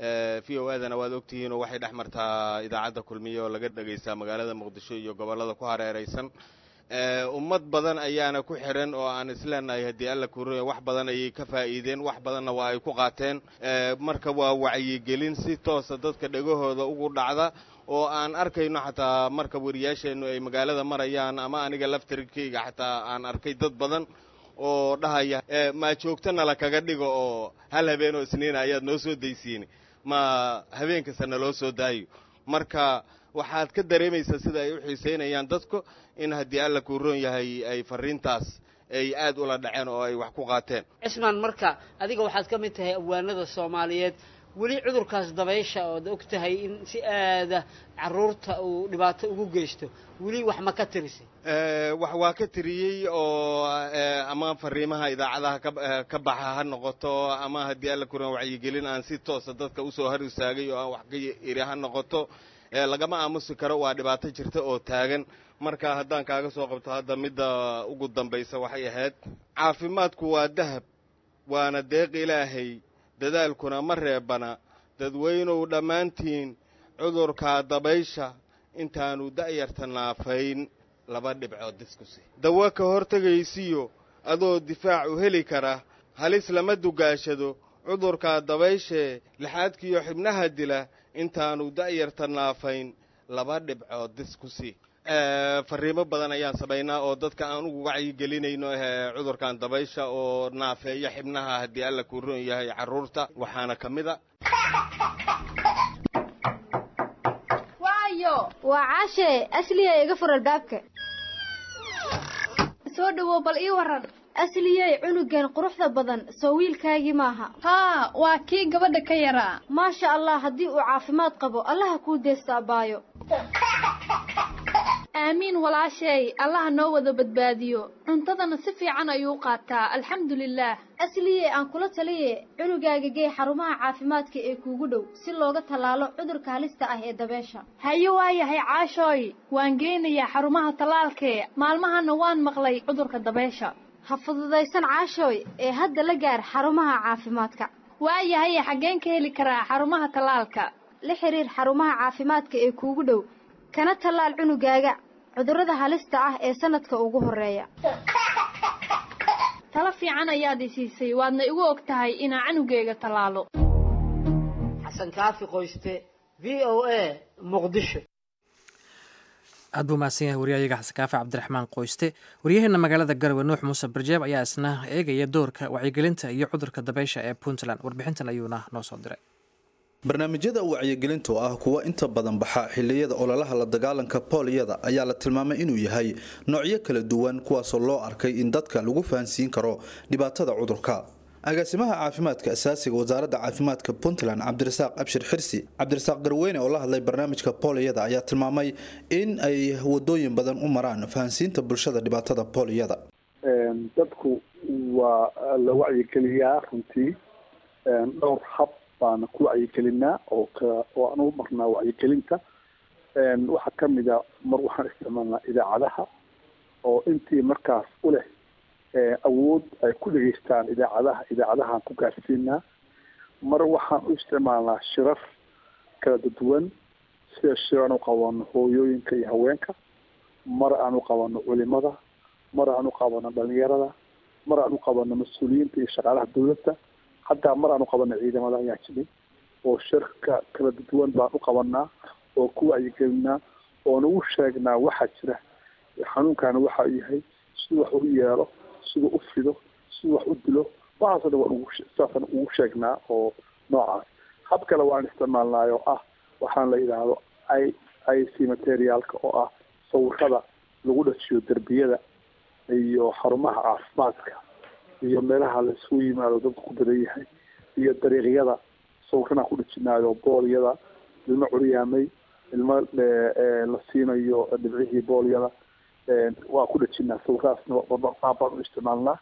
v o edana waad ogtihiinoo waxay dhex martaa idaacadda kulmiye oo laga dhagaystaa magaalada muqdisho iyo gobollada ku hareeraysan ummad badan ayaana ku xiran oo aan isleenahay haddii alla kuuraya wax badan ayay ka faa'iideen wax badanna waa ay ku qaateen marka waa wacyigelin si toosa dadka dhegahooda ugu dhacda oo aan arkayno xataa marka wariyaasheennu ay magaalada marayaan ama aniga laftarkeyga xataa aan arkay dad badan oo dhahaya maa joogtana la kaga dhigo oo hal habeenoo isniina ayaad noo soo daysiin ma habeen kasta naloo soo daayo marka waxaad ka dareemaysaa sida ay u xiisaynayaan dadku in haddii alla kuu roon yahay ay fariintaas ay aad ula dhaceen oo ay wax ku qaateen cismaan marka adiga waxaad ka mid tahay abwaanada soomaaliyeed weli cudurkaas dabaysha ood og tahay in si aada caruurta uu dhibaato ugu geysto weli wax ma ka tirisay wax waa ka tiriyey oo ama fariimaha idaacadaha ka baxa ha noqoto ama haddii alla kuran wacyigelin aan si toosa dadka usoo har istaagay oo aan wax ka iri ha noqoto lagama aamusi karo waa dhibaato jirta oo taagan marka haddaan kaaga soo qabto hadda midda ugu dambaysa waxay ahayd caafimaadku waa dahab waana deeq ilaahay dadaalkuna ma reebana dadweynow dhammaantiin cudurkaa dabaysha intaanu da'yarta naafayn laba dhibcood diskusi dawo ka hortegaysiyo adoo difaac u heli kara halis lama dugaashado cudurkaa dabayshee lixaadkiiyo xibnaha dila intaanu da'yarta naafayn laba dhibcood diskusi fariimo badan ayaan samaynaa oo dadka aan ugu wacyigelinayno cudurkan dabaysha oo naafeeya xibnaha haddii alla kuu roon yahay carruurta waxaana ka mid a waayo waa caashee asliya iga fur albaabka soo dhawow bal ii waran asliyey cunugan quruxda badan soo wiilkaagii maaha haa waa kii gabadha ka yaraa maasha allah haddii uu caafimaad qabo allaha kuu deesta abaayo aamiin walaashay allaha noo wada badbaadiyo cuntadana si fiican ayuu u qaataa alxamdulilaah asliye aan kula taliye cunugaaga gee xarumaha caafimaadka ee kuugu dhow si looga tallaalo cudurka halista ah ee dabeesha haye waayahay caashooy waan geynayaa xarumaha tallaalkee maalmahana waan maqlay cudurka dabeesha ha fududaysan caashooy ee hadda la gaar xarumaha caafimaadka waayahay xaggeen ka heli karaa xarumaha tallaalka la xiriir xarumaha caafimaadka ee kuugu dhow kana tallaal cunugaaga cudurrada halista ah ee sanadka ugu horeeya talo fiican ayaad i siisay waadna igu og tahay inaa canugeyga tallaalo xasan kaafi qoyste v o a muqdisho aad buu mahadsan yahay waryahayaga xasan kaafi cabdiraxmaan qoyste waryaheena magaalada garowe nuux muuse barjeeb ayaa isna eegaya doorka wacyigelinta iyo cudurka dabeysha ee puntland warbixintan ayuuna noo soo diray barnaamijyada wacyigelinta oo ah kuwa inta badan baxa xiliyada ololaha la dagaalanka booliyada ayaa la tilmaamay inuu yahay noocyo kala duwan kuwaasoo loo arkay in dadka lagu fahansiin karo dhibaatada cudurka agaasimaha caafimaadka asaasiga wasaaradda caafimaadka puntland cabdirasaaq abshir xirsi cabdirasaaq garweyne oo la hadlay barnaamijka booliyada ayaa tilmaamay in ay wadooyin badan u maraan fahansiinta bulshada dhibaatada booliyada dadku waa la wacyigeliyaa runtii dhowr hab baana ku wacyigelinaa oo ka oo aan u marnaa wacyigelinta waxaa kamid a mar waxaan isticmaalnaa idaacadaha oo intii markaas u leh awood ay ku dhegeystaan idaacadaha idaacadahaan ku gaarsiinaa mar waxaan u isticmaalnaa shirar kala duwan sida shir aan u qabano hooyooyinka iyo haweenka mar aan u qabano culimada mar aan u qabano dhalinyarada mar aan u qabano mas-uuliyiinta iyo shaqaalaha dawladda haddaa mar aan u qabano ciidamada ayaa jiray oo shirka kala duwan baan u qabanaa oo ku wacyigelinaa oo nagu sheegnaa waxaa jira xanuunkaana waxa uu yahay siduu wax u yeelo siduu u fido siduu wax u dilo waxaasoo dhan waan ugu saasaan ugu sheegnaa oo noocaas hab kale waan isticmaalnaay oo ah waxaan la yidhaahdo i i c materialka oo ah sawirada lagu dhajiyo derbiyada iyo xarumaha caafimaadka iyo meelaha la isugu yimaado dadku ku badan yahay iyo dariiqyada sawirkan aan ku dhajinaayo boolyada ilmo curyaamay ilmo la siinayo dhibcihii boolyada waa ku dhajinaa sawirkaasna baan u isticmaalnaa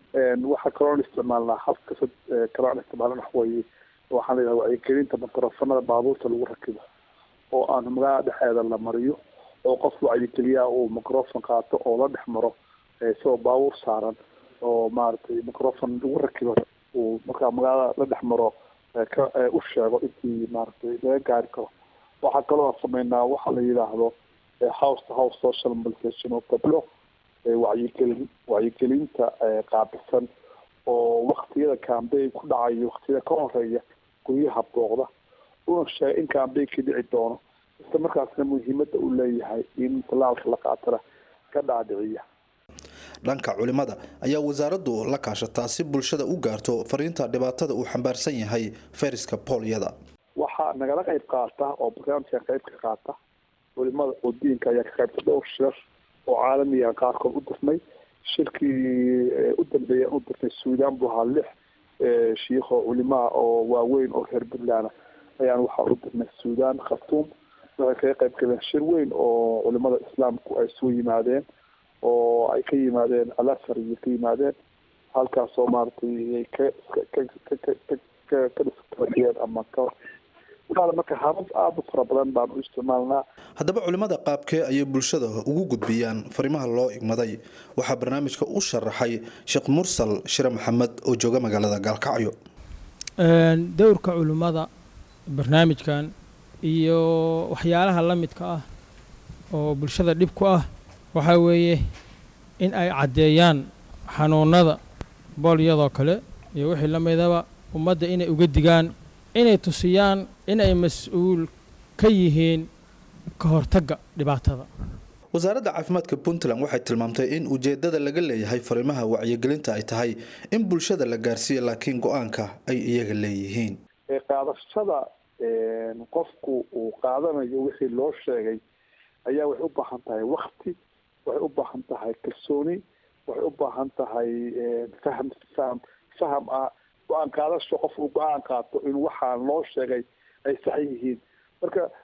waxaa kaloon isticmaalnaa habka kaloon isticmaalna waxweeye waxaan la yidhaha wacyigelinta makrofanada baabuurta lagu rakibo oo aan magaalada dhexeeda la mariyo oo qof wacyigeliyaa uu microfon qaato oo la dhex maro isagoo baabuur saaran oo maaragtay microfon lagu rakibo uu markaa magaalada la dhex maro ka u sheego intii maaragtay laga gaari karo waxaa kaloo sameynaa waxa la yidhaahdo house to house social mobilization oo gabdho wacyigelin wacyigelinta qaabisan oo waktiyada cambayn ku dhacayo waktiyada ka horeeya guryaha booqda una sheega in cambaynkii dhici doono isla markaasna muhiimada uu leeyahay in talaalka la qaatana ka dhaadhiciya dhanka culimada ayaa wasaaraddu la kaashataa si bulshada u gaarto fariinta dhibaatada uu xambaarsan yahay fayraska boolyada waxaa nagala qayb qaata oo barnaamijka qayb ka qaata culimada oo diinka ayaa ka qaybta dhowr shir oo caalamiga qaarkood u dirnay shirkii u dambeeya u dirnay suudaan buu ahaa lix shiikho culimaa oo waaweyn oo reer puntland ayaan waxaa u dirnay suudaan khartuum waxay kaga qayb galeen shir weyn oo culimada islaamku ay soo yimaadeen oo ay ka yimaadeen alasar iyo ka yimaadeen halkaasoo maaragtay ka ka ka ka ka ka dhiskabadiyeen ama ka waxaala marka habab aada u fara badan baan u isticmaalnaa haddaba culimmada qaabkee ayay bulshada ugu gudbiyaan fariimaha loo igmaday waxaa barnaamijka u sharaxay sheekh mursal shire maxamed oo jooga magaalada gaalkacyo dowrka culimmada barnaamijkan iyo waxyaalaha la midka ah oo bulshada dhib ku ah waxaa weeye in ay caddeeyaan xanuunada boolyadoo kale iyo wixii la midaba ummadda inay uga digaan inay tusiyaan inay mas-uul ka yihiin ka hortagga dhibaatada wasaaradda caafimaadka puntland waxay tilmaamtay in ujeedada laga leeyahay fariimaha wacyigelinta ay tahay in bulshada la gaarsiiyo laakiin go-aanka ay iyaga leeyihiin qaadashada qofku uu qaadanayo wixii loo sheegay ayaa waxay u baahan tahay wakti waxay u baahan tahay kalsooni waxay u baahan tahay faham faham faham ah go-aan qaadasho qof uu go-aan qaato in waxaa loo sheegay ay sax yihiin marka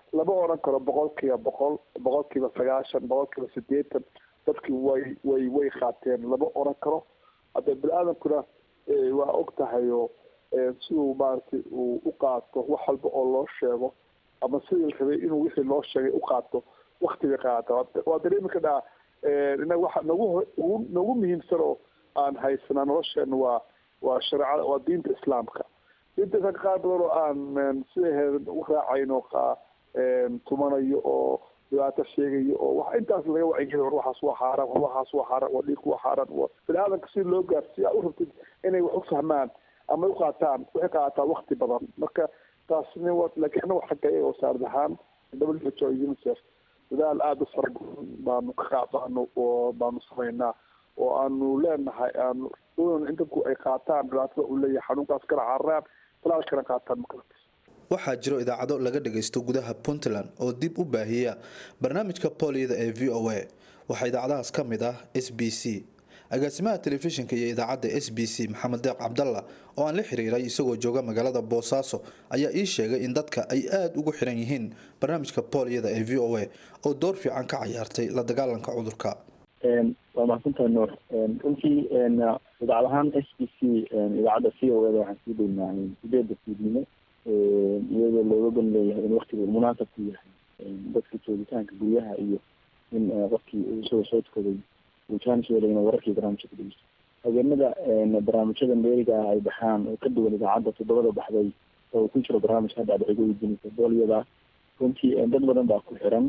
lama oran karo boqolkiiba boqol boqolkiiba sagaashan boqolkiiba sideetan dadkii way way way qaateen lama oran karo hadda bini-aadamkuna waa og tahay oo siduu maaragtay uu u qaato wax walba oo loo sheego ama sidii la rabay inuu wixii loo sheegay u qaato wakti bay qaata waa dareemi kadhaa inaga waxa nagu nagu muhiimsan oo aan haysanaa nolosheena waa waa shareecada waa diinta islaamka diinta islaamka qaar badan oo aan sidaheeda u raacayno tumanayo oo dhibaato sheegayo oo wax intaas laga wacyigelin war waxaas waa xaaraan war waxaas waa xaaraan war dhiigku waa xaaraan bini aadamka si loo gaarsiiya u rabtid inay wax u fahmaan ama u qaataan waxay qaataa wakti badan marka taasni laakiin anaga xagga iyaga wasaarad ahaan w h o unicef dadaal aada u fara badan baanu ka qaadano oo baanu samaynaa oo aanu leenahay aanu doonayno in dadku ay qaataan dhibaatada uu leeyahay xanuunkaas kala cararaan talaalkana qaataan makalata waxaa jiro idaacado laga dhagaysto gudaha puntland oo dib u baahiya barnaamijka booliyada ee v o a waxaa idaacadahaas ka mid ah s b c agaasimaha telefishinka iyo idaacadda s b c maxamed deeq cabdalla oo aan la xiriiray isagoo jooga magaalada boosaaso ayaa ii sheegay in dadka ay aada ugu xiran yihiin barnaamijka booliyada ee v o a oo door fiican ka cayaartay la dagaalanka cudurka waa mahadsantahay nuur runtii idaacad ahaan s b c idaacadda v o eda waxaan sii deynaa sideeda fiidnimo iyadoo looga ban leeyahay in waktigu munaasab ku yahay dadka joogitaanka guryaha iyo in qofkii isagoo soo tukaday uu jaanis weelay inuu wararkii barnaamijka ku dhegeysto habeenada barnaamijyada meeriga ah ay baxaan oo ka duwan idaacadda toddobada baxday oo ku jiro barnaamijka hadda aad weydiinaysa booliyada runtii dad badan baa ku xiran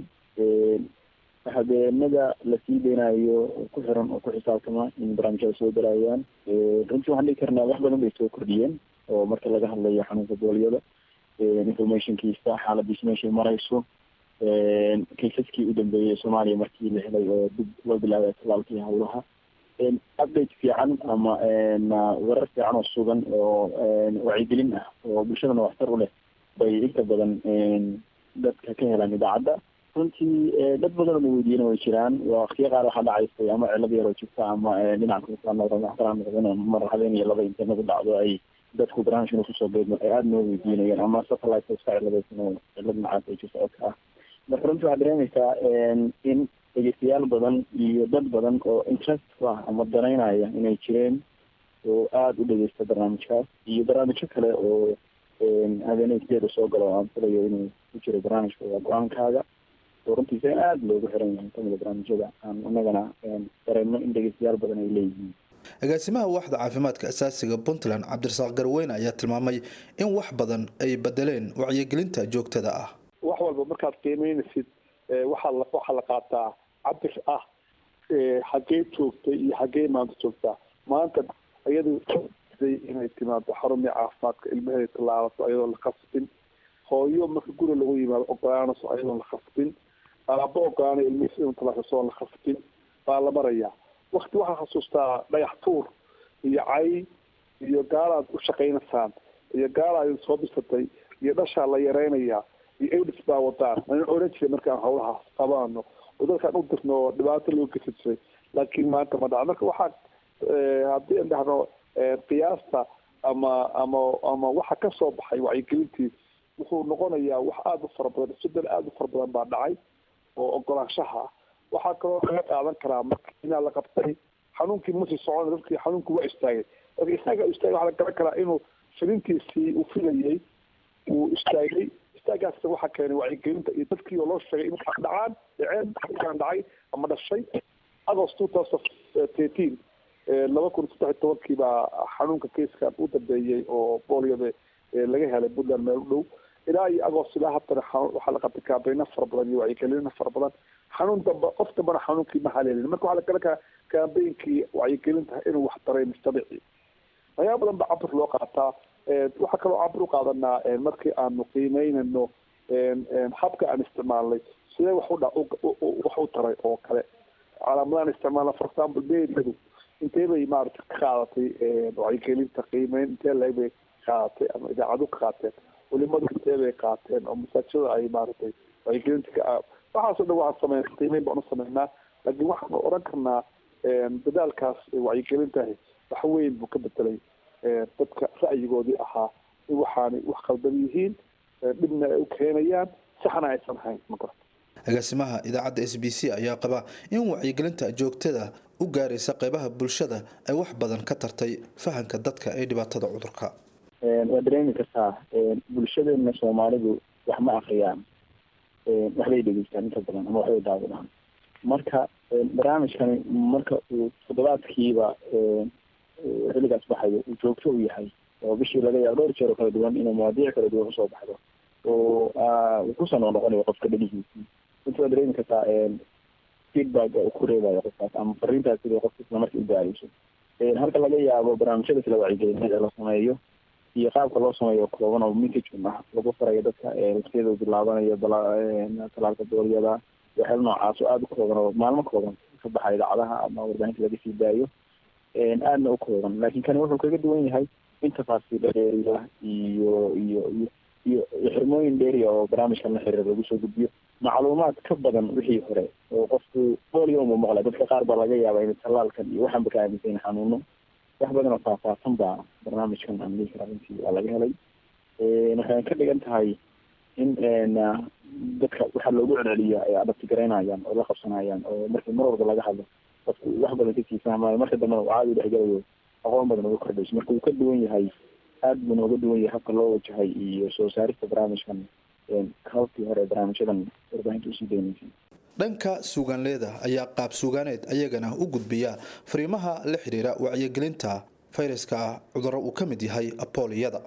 habeenada lasii deynayo ku xiran oo ku xisaabtama in barnaamijyada soo galayaan runtii waxaan dhigi karnaa wax badan bay soo kordhiyeen oo marka laga hadlayo xanuunka booliyada informationkiisa xaaladiis meeshay marayso kaysaskii u dambeeyey soomaaliya markii la helay oo dib loo bilaabay talaalkii hawlaha update fiican ama warar fiican oo sugan oo wacyigelin ah oo bulshadana waxtar u leh bay inta badan dadka ka helaan idaacadda runtii dad badan oo weydiiyana way jiraan waqtiyo qaar waxaa dhacaysay ama cilad yaroo jirta ama dhinaca mar habeen iyo laba internet dhacdo ay dadku barnaamijkan kusoo beedmo ay aada noo weydiinayeen ama satellite iska ciladaysan oo cilad nacaas ay jirto codka ah marka runtii waxaad dareemaysaa in dhegeystayaal badan iyo dad badan oo interest ku ah ama danaynaya inay jireen oo aada u dhegeysta barnaamijkaas iyo barnaamijyo kale oo habeenay sideeda soo galo aan filayo inuu ku jiro barnaamijka waa go-aankaaga oo runtiisa in aada loogu xiran yahay kamida barnaamijyada aan inagana dareemno in dhegeystayaal badan ay leeyihiin agaasimaha waaxda caafimaadka asaasiga puntland cabdirasaaq garweyne ayaa tilmaamay in wax badan ay bedeleen wacyigelinta joogtada ah wax walba markaad qiimeynaysid waxaa la waxaa la qaataa cabir ah xaggee joogtay iyo xaggee maanta joogtaa maanta iyadu inay timaado xarumii caafimaadka ilmaheeda tallaalato ayadoon la khasbin hooyo marka guri lagu yimaado ogolaanayso ayadoon la khasbin aaba ogolaanay ilmihiisa inuu tallaashaso oon la khasbin baa la marayaa wakti waxaa xasuustaa dhagax tuur iyo cay iyo gaalaad u shaqaynaysaan iyo gaalaad soo bisatay iyo dhashaa la yareynayaa iyo aids baa wadaan aan oran jiray markaan hawlahaas qabaano oo dadkaan u dirno oo dhibaato loo gesi jiray laakiin maanta ma dhaca marka waxaa haddii aan dhahno qiyaasta ama ama ama waxa kasoo baxay wacyigelintii wuxuu noqonayaa wax aada u fara badan isbedel aada u fara badan baa dhacay oo ogolaanshaha waxaa kaloo laga qaadan karaa marka inaa la qabtay xanuunkii masii socona dadkii xanuunkii waa istaagay marka isaga istaagay waxaa la garan karaa inuu filintiisii uu filayay uu istaagay istaagaas waxaa keenay wacyigelinta iyo dadkii oo loo sheegay in wax dhacaan dhaceen waxaan dhacay ama dhashay agost two thousand thirteen laba kun saddex iyo tobankii baa xanuunka kayskan u dambeeyey oo booliyada laga helay puntland meel u dhow ilaa iyo agost ilaa haddana waxaa la qabtay kaabeyno fara badan iyo wacyigelino fara badan xanuun damba qof dambana xanuunkii ma haleelin marka waxaa la garan karaa kaambeynkii wacyigelinta inuu wax daray mujtamacii waxyaaba badan baa cabir loo qaataa waxaa kaloo cabir u qaadanaa markii aanu qiimeynayno habka aan isticmaalnay sidee wax u dha wax u taray oo kale calaamadahan isticmaalna for example mediadu intee bay maarata ka qaadatay wacyigelinta qiimeyn intee leeg bay qaadatay ama idaacadu ka qaateen culimadu intee bay qaateen oo masaajada ay maaratay wacyigelinta ka waxaasoo dhan waxaan sameyn qiimeyn baan u sameynaa laakiin waxaan oran karnaa dadaalkaas wacyigelintahi wax weyn buu ka bedelay dadka ra'yigoodii ahaa in waxaanay wax qaldan yihiin dhibna ay u keenayaan saxna aysan hayn ma garata agaasimaha idaacadda s b c ayaa qaba in wacyigelinta joogtada u gaaraysa qeybaha bulshada ay wax badan ka tartay fahanka dadka ee dhibaatada cudurka waa dareemi kartaa bulshadeena soomaalidu wax ma akriyaan waxbay dhegeystaan inta badan ama waxbay daawadaan marka barnaamijkani marka uu toddobaadkiiba xilligaas baxayo uu joogto u yahay oo bishii laga yaabo dhowr jeer oo kala duwan inuu mawaadiic kala duwan usoo baxdo oo uu kusoo noqnoqonayo qofka dhalihiisii inta waa dareemi kartaa feedback uu ku reebayo qofkaas ama fariintaas sidii qofka isla markii u gaarayso halka laga yaabo barnaamijyada kala wacyigelinada ee la sameeyo iyo qaabka loo sameeyo kooban oo message ah lagu farayo dadka waqtiyada uu bilaabanayo talaalka booliyada waxyaala noocaas oo aada u kooban oo maalmo kooban ka baxa idaacadaha ama warbaahinta laga sii daayo aadna u kooban laakiin kani wuxuu kaga duwan yahay in tafaasiila dheeriya iyo iyo iyo iyo xirmooyin dheeriya oo barnaamijkan la xiriira lagu soo gudbiyo macluumaad ka badan wixii hore oo qofku bolio uma maqla dadka qaar baa laga yaabaa in talaalkan iyo waxaanba ka aaminsan xanuuno wax badan oo faahfaahsan baa barnaamijkan aan dhihi karaa intii waa laga helay waxay ka dhigan tahay in dadka waxaa loogu celceliya ay adabti garaynayaan oo la qabsanayaan oo markii mar walba laga hadlo qofku wax badan kasii fahmayo marka dambena uu caadi dhexgalayo aqoon badan uga kordhayso marka uu ka duwan yahay aada buu nooga duwan yahay habka loo wajahay iyo soo saarista barnaamijkan hababkii hore barnaamijyadan warbaahinta usii daynaysay dhanka suugaanleeda ayaa qaab suugaaneed ayagana u gudbiya fariimaha la xidhiira wacyigelinta fayraska ah cudurro uu ka mid yahay aboliyada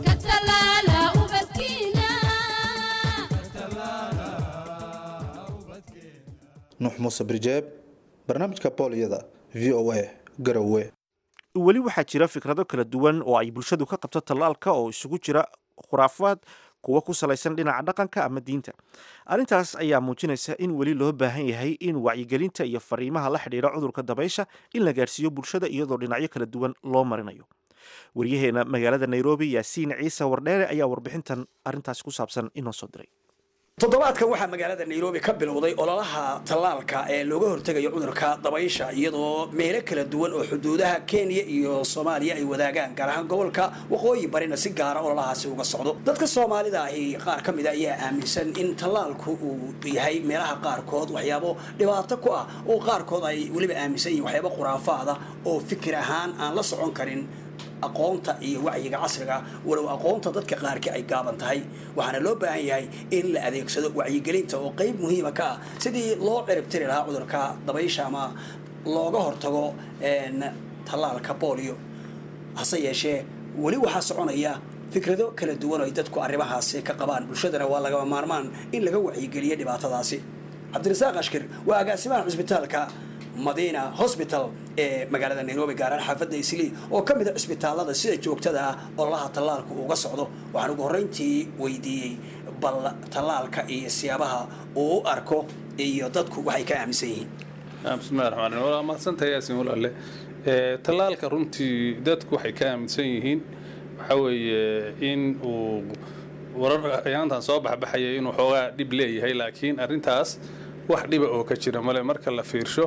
nuux muuse birjeeb barnaamijka boliyada v o a garowe weli waxaa jira fikrado kala duwan oo ay bulshadu ka qabto tallaalka oo isugu jira khuraafaad kuwa ku salaysan dhinaca dhaqanka ama diinta arrintaas ayaa muujinaysa in weli loo baahan yahay in wacyigelinta iyo fariimaha la xidhiira cudurka dabaysha in la gaarsiiyo bulshada iyadoo dhinacyo kala duwan loo marinayo waryaheena magaalada nairobi yaasiin ciise wardheere ayaa warbixintan arrintaasi ku saabsan inoo soo diray toddobaadkan waxaa magaalada nairobi ka bilowday ololaha tallaalka ee looga hortegayo cudurka dabaysha iyadoo meelo kala duwan oo xuduudaha kenya iyo soomaaliya ay wadaagaan gaar ahaan gobolka waqooyi barina si gaara ololahaasi uga socdo dadka soomaalida ahi qaar ka mida ayaa aaminsan in tallaalku uu yahay meelaha qaarkood waxyaabo dhibaato ku ah oo qaarkood ay weliba aaminsan yihin waxyaabo khuraafaada oo fikir ahaan aan la socon karin aqoonta iyo wacyiga casriga walow aqoonta dadka qaarkii ay gaaban tahay waxaana loo baahan yahay in la adeegsado wacyigelinta oo qayb muhiima ka ah sidii loo ciribtiri lahaa cudurka dabaysha ama looga hortago tallaalka bolio hase yeeshee weli waxaa soconaya fikrado kala duwan oo ay dadku arrimahaasi ka qabaan bulshadana waa lagama maarmaan in laga wacyigeliyo dhibaatadaasi cabdirasaaq ashkir waa agaasimaha cisbitaalka madina hosbital ee magaalada nairobi gaaraan xaafadda islii oo ka mid a cisbitaalada sida joogtada ah ololaha tallaalku uga socdo waxaan ugu horreyntii weydiiyey bal tallaalka iyo siyaabaha uu u arko iyo dadku waxay ka aaminsan yihiin bismillahi raxmaan raxiim waa mahadsantahay yaasin walaale tallaalka runtii dadku waxay ka aaminsan yihiin waxa weeye in uu warar ayaantan soo baxbaxaya inuu xoogaa dhib leeyahay laakiin arrintaas wax dhiba oo ka jira male marka la fiirsho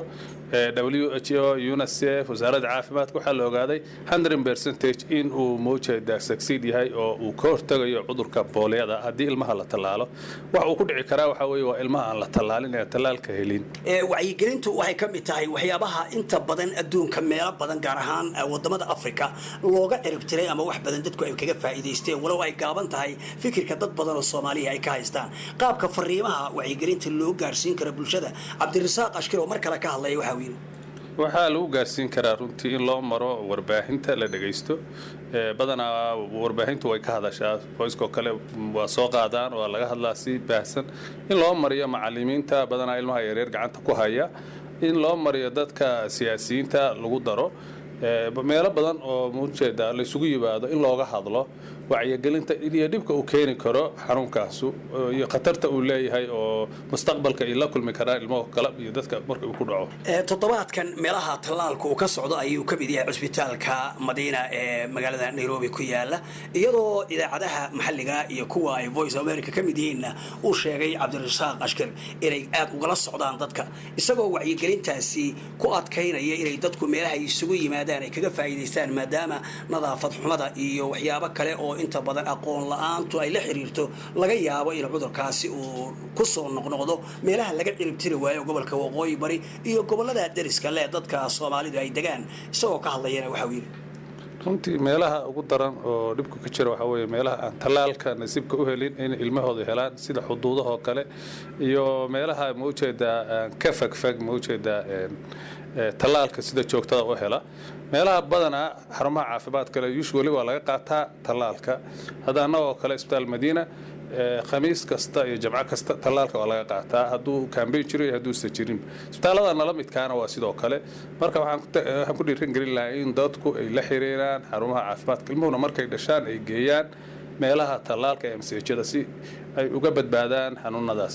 w h o unicef wasaaradda caafimaadka waxaa la ogaaday hundred percentage in uu mowjeeda succeed yahay oo uu ka hortagayo cudurka booliyada haddii ilmaha la tallaalo wax uu ku dhici karaa waxaa weeye waa ilmaha aan la tallaalin ee tallaalka helin wacyigelintu waxay ka mid tahay waxyaabaha inta badan adduunka meelo badan gaar ahaan wadamada africa looga ciribtiray ama wax badan dadku ay kaga faa'iidaysteen walow ay gaaban tahay fikirka dad badan oo soomaaliya ay ka haystaan qaabka fariimaha wacyigelinta loo gaarsiin karo bulshada cabdirasaaq ashkir oo mar kale ka hadlaya waxaa wiil waxaa lagu gaarsiin karaa runtii in loo maro warbaahinta la dhagaysto badanaa warbaahintu way ka hadashaa voiceko kale waa soo qaadaan waa laga hadlaa si baahsan in loo mariyo macalimiinta badanaa ilmaha yaryar gacanta ku haya in loo mariyo dadka siyaasiyiinta lagu daro meelo badan oo muujeeda laysugu yimaado in looga hadlo wacyigelinta iyo dhibka uu keeni karo xanuunkaasu iyo khatarta uu leeyahay oo mustaqbalka ay la kulmi karaan ilmaha kale iyo dadka marka uu ku dhaco toddobaadkan meelaha tallaalka uu ka socdo ayuu ka mid yahay cisbitaalka madiina ee magaalada nairobi ku yaala iyadoo idaacadaha maxalliga iyo kuwa ay voice america ka mid yihiinna uu sheegay cabdirasaaq ashkir inay aad ugala socdaan dadka isagoo wacyigelintaasi ku adkaynaya inay dadku meelaha isugu yimaadaan ay kaga faa'iidaystaan maadaama nadaafad xumada iyo waxyaabo kale oo inta badan aqoon la-aantu ay la xiriirto laga yaabo in cudurkaasi uu ku soo noqnoqdo meelaha laga ciribtiri waayo gobolka waqooyi bari iyo gobolada deriska leh dadka soomaalidu ay degaan isagoo ka hadlayana waxau yidhi runtii meelaha ugu daran oo dhibku ka jira waxaa weeye meelaha aan tallaalka nasiibka u helin in ilmahooda helaan sida xuduudahoo kale iyo meelaha ma ujeedaa aan ka fagfag ma ujeedaa tallaalka sida joogtada u hela meelaha badanaa xarumaha caafimaadka kale usually waa laga qaataa tallaalka hadda annagoo kale isbitaal madiina khamiis kasta iyo jamco kasta tallaalka waa laga qaataa hadduu kambeyn jiro iyo hadduusa jirin isbitaallada nala midkaana waa sidoo kale marka waxaan ku dhiiran gelin lahaa in dadku ay la xiriiraan xarumaha caafimaadka ilmuhuna markay dhashaan ay geeyaan meelaha tallaalka ee mseejada si ay uga badbaadaan xanuunadaas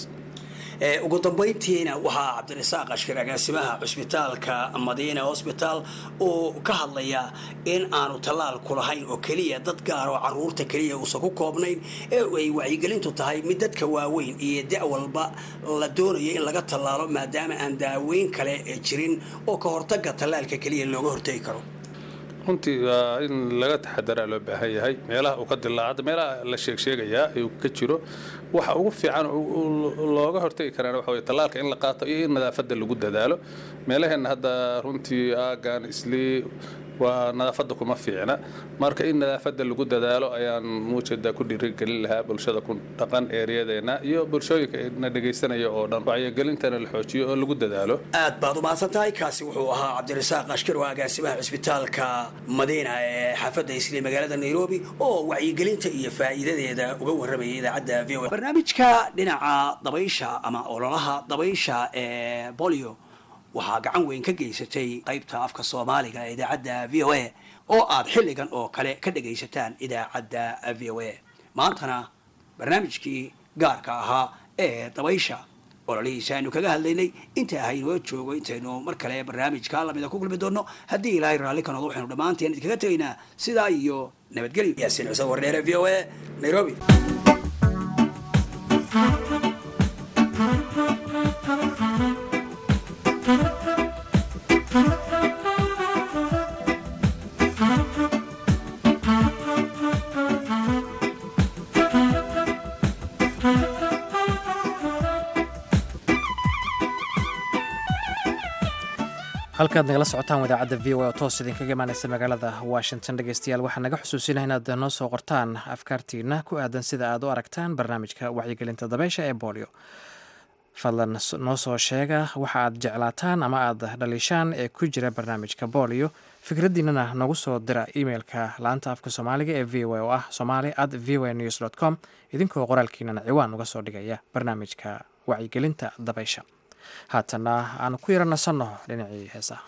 ugu dambayntiina waxaa cabdirasaaq ashkir agaasimaha cusbitaalka madiina hosbitaal uu ka hadlayaa in aanu tallaalku lahayn oo keliya dad gaar oo caruurta keliya uusan ku koobnayn ee ay wacyigelintu tahay mid dadka waaweyn iyo da' walba la doonayo in laga tallaalo maadaama aan daaweyn kale jirin oo ka hortaga tallaalka keliya looga hortegi karo runtii waa in laga taxadaraa loo baahan yahay meelaha uu ka dilaacada meelaha la sheeg sheegayaa uu ka jiro waxa ugu fiican looga hortegi karaan waxa weye tallaalka in la qaato iyo in nadaafadda lagu dadaalo meelaheenna hadda runtii aagan islii waa nadaafadda kuma fiicna marka in nadaafadda lagu dadaalo ayaan muujeeda ku dhiirigelin lahaa bulshada ku dhaqan eeryadeena iyo bulshooyinka na dhegaysanaya oo dhan wacyigelintana la xoojiyo oo lagu dadaalo aad baad u mahadsan tahay kaasi wuxuu ahaa cabdirasaaq ashkir oo agaasimaha cusbitaalka madiina ee xaafadda isli magaalada nairobi oo wacyigelinta iyo faa'iidadeeda uga warramayay idaacadda v o barnaamijka dhinaca dabaysha ama ololaha dabaysha ee bolio waxaa gacan weyn ka geysatay qaybta afka soomaaliga ee idaacadda v o a oo aad xilligan oo kale ka dhagaysataan idaacadda v o a maantana barnaamijkii gaarka ahaa ee dabaysha ololihiisa aynu kaga hadlaynay inta ahaynoo joogo intaynu mar kale barnaamijka lamida ku kulmi doonno haddii ilaahay raalli ka noqdo waxaynu dhammaanteen idinkaga tegaynaa sidaa iyo nabadgelyo yaasiin cuseen wardheere v o a nairobi halkaad nagala socotaan wadaacadda v o a oo toos idinkaga imaanaysa magaalada washington dhegeystayaal waxaa naga xusuusinaha inaad noo soo qortaan afkaartiina ku aadan sida aad u aragtaan barnaamijka wacyigelinta dabeysha ee bolio fadlan noo soo sheega waxa aad jeclaataan ama aad dhaliishaan ee ku jira barnaamijka bolio fikraddiinana nagu soo dira emeilka laanta afka soomaaliga ee v o a oo ah somali at v o a news dt com idinkoo qoraalkiinana ciwaan uga soo dhigaya barnaamijka wacyigelinta dabeysha haatana aan ku yara nasanno dhinacii heesaha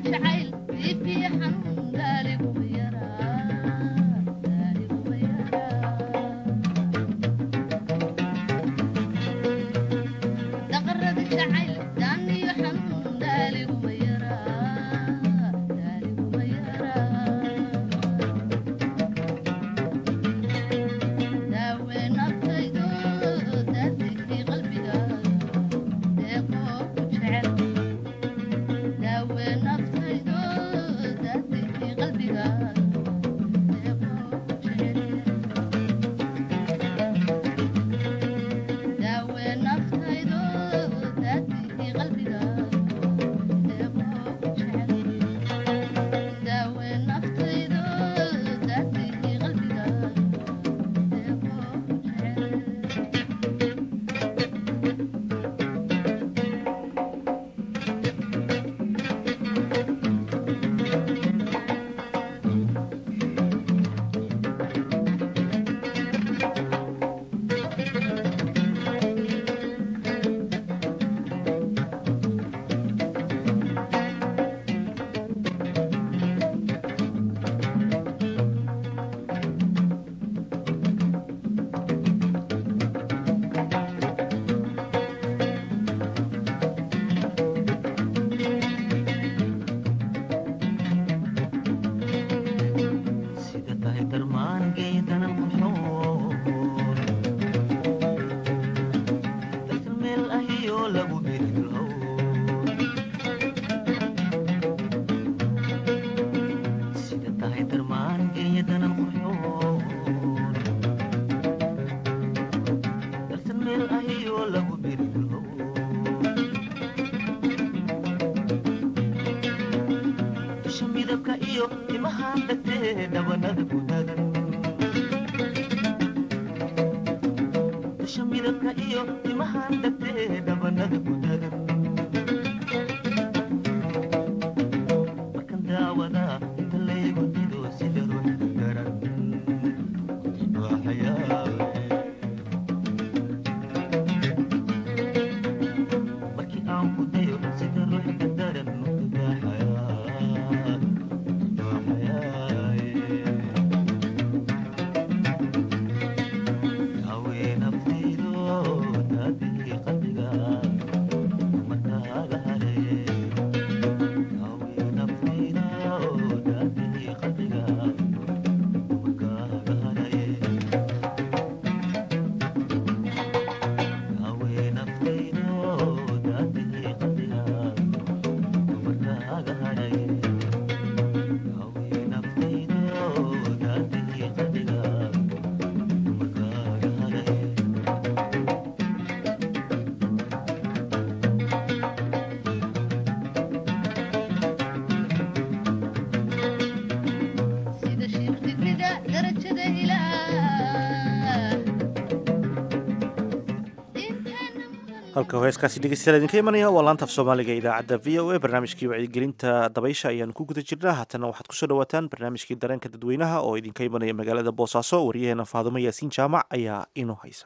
halka heeskaasi dhegeystayaal idinka imanaya waa laanta af soomaaliga idaacadda v o a barnaamijkii wacyigelinta dabaysha ayaanu ku guda jirnaa haatana waxaad kusoo dhawaataan barnaamijkii dareenka dadweynaha oo idinka imanaya magaalada boosaaso waryaheena faadumo yaasiin jaamac ayaa inoo haysa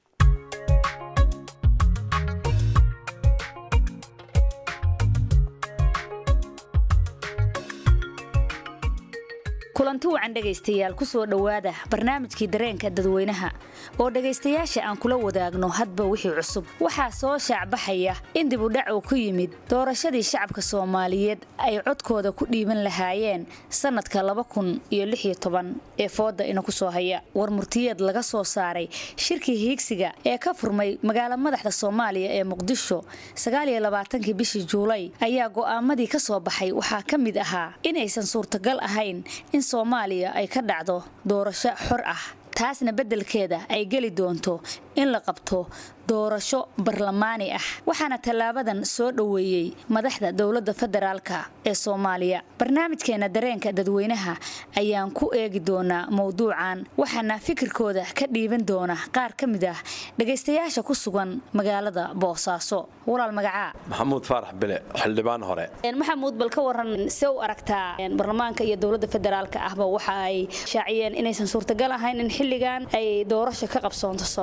kulanti wacan dhegaystayaal kusoo dhowaada barnaamijkii dareenka dadweynaha oo dhegaystayaasha aan kula wadaagno hadba wixii cusub waxaa soo shaacbaxaya in dibudhac uu ku yimid doorashadii shacabka soomaaliyeed ay codkooda ku dhiiban lahaayeen sannadka ee fooda ina ku soo haya war murtiyeed laga soo saaray shirkii hiigsiga ee ka furmay magaala madaxda soomaaliya ee muqdisho kii bishii juulay ayaa go'aamadii ka soo baxay waxaa ka mid ahaa inaysan suurtagal ahayn in soomaaliya ay ka dhacdo doorasho xor ah taasna beddelkeeda ay geli doonto in la qabto doorasho barlamaani ah waxaana tallaabadan soo dhoweeyey madaxda dowladda federaalka ee soomaaliya barnaamijkeena dareenka dadweynaha ayaan ku eegi doonaa mowduucan waxaana fikirkooda ka dhiiban doona qaar ka mid ah dhegaystayaasha ku sugan magaalada boosaaso walaal magacaa maxamuud faarax bile xildhibaan hore maxamuud bal ka waran se u aragtaa baarlamaanka iyo dowladda federaalka ahba waxa ay shaaciyeen inaysan suurtagal ahayn in xilligan ay doorasho ka qabsoonto soomaaliya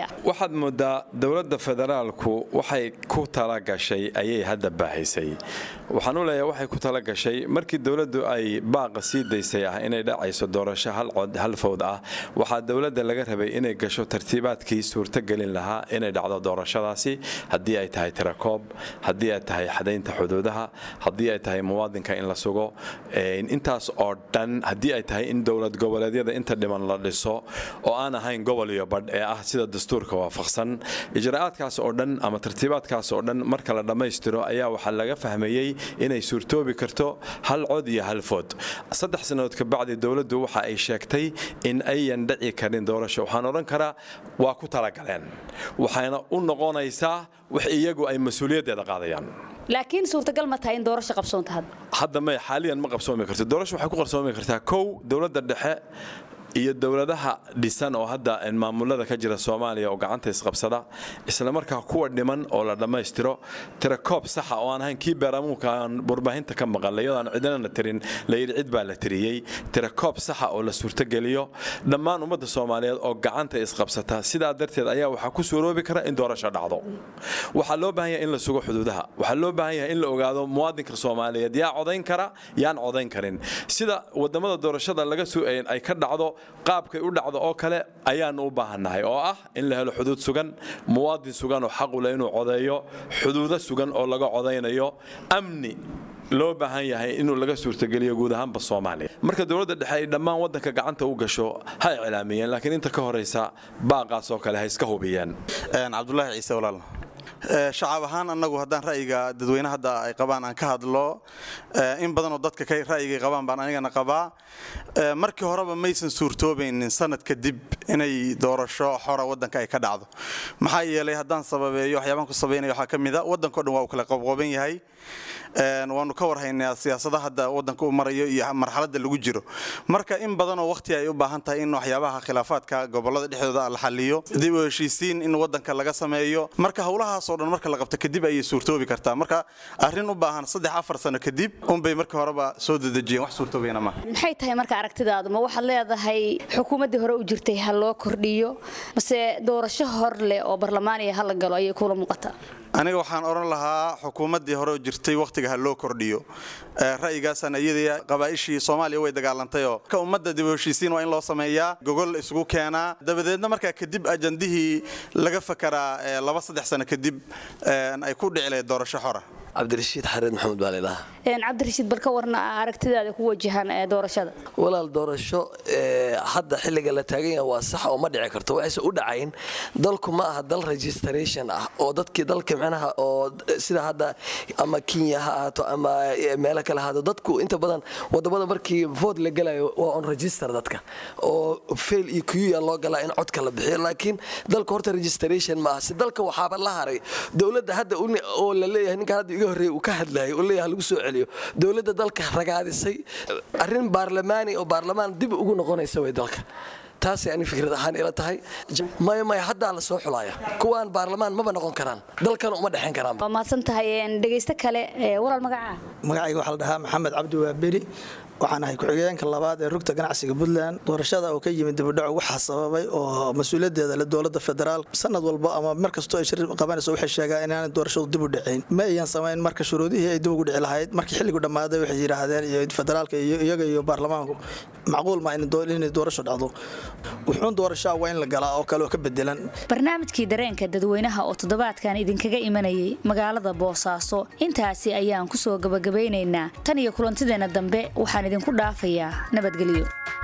waxaad moodaa dowladda federaalku waxay ku talagashay ayay hadda baahaysay waxaan u leeyahay waxay ku talagashay markii dowladdu ay baaqa sii daysay ah inay dhacayso doorasho hal cod hal fowd ah waxaa dowladda laga rabay inay gasho tartiibaadkii suurtogelin lahaa inay dhacdo doorashadaasi haddii ay tahay tirakoob haddii ay tahay xadaynta xuduudaha haddii ay tahay muwaadinka in la sugo intaas oo dhan haddii ay tahay in dowlad goboleedyada inta dhiman la dhiso oo aan ahayn gobol iyo badh ee ah sida dastuurka waafaqsan ijraa'aadkaas oo dhan ama tartiibaadkaas oo dhan marka la dhammaystiro ayaa waxaa laga fahmayey inay suurtoobi karto hal cod iyo hal food saddex sannadood kabacdi dowladdu waxa ay sheegtay in ayan dhici karin doorasho waxaan odhan karaa waa ku talagaleen waxayna u noqonaysaa wax iyagu ay mas-uuliyaddeeda qaadayaan laakiin suurtagal ma tahay in doorasho qabsoonta hadda hadda may xaaliyan ma qabsoomi karto doorasho waxay ku qarsoomi kartaa kow dowladda dhexe iyo dowladaha dhisan oo hadda maamulada ka jira soomaaliya oo gacanta isqabsada islamarkaa kuwa dhiman oo la dhammaystiro tirakoob saxa oo aan ahayn kii beeramuunka aan warbaahinta ka maqalay iyadoo aan cidinana tirin layidhi cid baa la tiriyey tirakoob saxa oo la suurtogeliyo dhammaan ummadda soomaaliyeed oo gacanta isqabsata sidaa darteed ayaa waxaa ku suuroobi kara in doorasho dhacdo waxaa loo baahan yahay in la sugo xuduudaha waxaa loo baahan yahay in la ogaado muwaadinka soomaaliyeed yaa codayn kara yaan codayn karin sida wadamada doorashada laga ay ka dhacdo qaabkay u dhacdo oo kale ayaanu u baahannahay oo ah in la helo xuduud sugan muwaadin sugan oo xaq u leh inuu codeeyo xuduudo sugan oo laga codaynayo amni loo baahan yahay inuu laga suurtogeliyo guud ahaanba soomaaliya marka dowladda dhexe ay dhammaan waddanka gacanta u gasho ha iclaamiyeen laakiin inta ka horaysa baaqaas oo kale ha iska hubiyeen cabdulaahi ciise walaal shacab ahaan annagu haddaan ra'yiga dadweyne hadda ay qabaan aan ka hadlo in badanoo dadka ka ra'yigay qabaan baan anigana qabaa markii horeba maysan suurtoobaynin sanad kadib inay doorasho xora waddanka ay ka dhacdo maxaa yeelay haddaan sababeeyo waxyaabaan ku sabaynaya waxaa ka mid a waddanko dhan waa uu kala qabqooban yahay waanu ka warhaynaa siyaasadaha hadda waddanka u marayo iyo marxaladda lagu jiro marka in badanoo waqti ay u baahan tahay in waxyaabaha khilaafaadka gobollada dhexdooda la xaliyo dib u heshiisiin in waddanka laga sameeyo marka howlahaasoo dhan marka la qabto kadib ayay suurtoobi kartaa marka arrin u baahan saddex afar sano kadib unbay markii horeba soo dedejiyeen wax suurtoobayana maaha maxay tahay marka aragtidaadu ma waxaad leedahay xukuumaddii hore u jirtay ha loo kordhiyo mase doorasho hor leh oo barlamaaniya ha la galo ayay kula muuqataa aniga waxaan odhan lahaa xukuumaddii hore oo jirtay wakhtiga ha loo kordhiyo ra'yigaasaan iyadii qabaa'ishii soomaaliya way dagaalantayoo ka ummadda dib u heshiisiin waa in loo sameeyaa gogol isugu keenaa dabadeedna markaa kadib ajandihii laga fakaraa laba saddex sano kadib ay ku dhici lahayd doorasho xora cabdirashiid xareed maxamuud baa laydhahaa cabdirashiid bal ka warna aragtidaada ku wajahan doorashada walaal doorasho hadda xilliga la taagan yaha waa sax oo ma dhici karto waxayse u dhacayn dalku ma aha dal registration ah oo dadkii dalka micnaha oo sida hadda ama kenya ha ahaato ama meelo kale ahaato dadku inta badan wadamada markii vote la gelayo waa on register dadka oo fail iyo kuyuya loo galaa in codka la bixiyo laakiin dalka horta registration ma aha si dalka waxaaba la haray dowladda hadda oo la leeyahay ninka hadda iga horreeya uu ka hadlayay oo leeyahay lagu soo celiyo dowladda dalka ragaadisay arrin baarlamaani oo baarlamaan dib ugu noqonaysa way dalka taasay ani fikrad ahaan ila tahay maya maya haddaa la soo xulaya kuwaan baarlamaan maba noqon karaan dalkana uma dhexayn karaan waa mahadsan tahay dhegaysto kale walaal magacaa magacayga waxaa la dhahaa maxamed cabdi waaberi waxaan ahay ku-xigeenka labaad ee rugta ganacsiga puntland doorashada oo ka yimid dibudhaco waxaa sababay oo mas-uuliyaddeeda le dowladda federaal sanad walba ama mar kastoo ay shir qabanayso waxay sheegaan inaanay doorashadu dib u dhacayn ma ayan samayn marka shuruudihii ay dib ugu dhici lahayd markii xilligu dhammaaday waxay yidhaahdeen iyo federaalka iyo iyaga iyo baarlamaanku macquul ma inay doorasho dhacdo wuxuun doorashaa waa in la galaa oo kale oo ka bedelan barnaamijkii dareenka dadweynaha oo toddobaadkan idinkaga imanayay magaalada boosaaso intaasi ayaan ku soo gabagabaynaynaa tan iyo kulantideena dambe waxaan idinku dhaafayaa nabadgelyo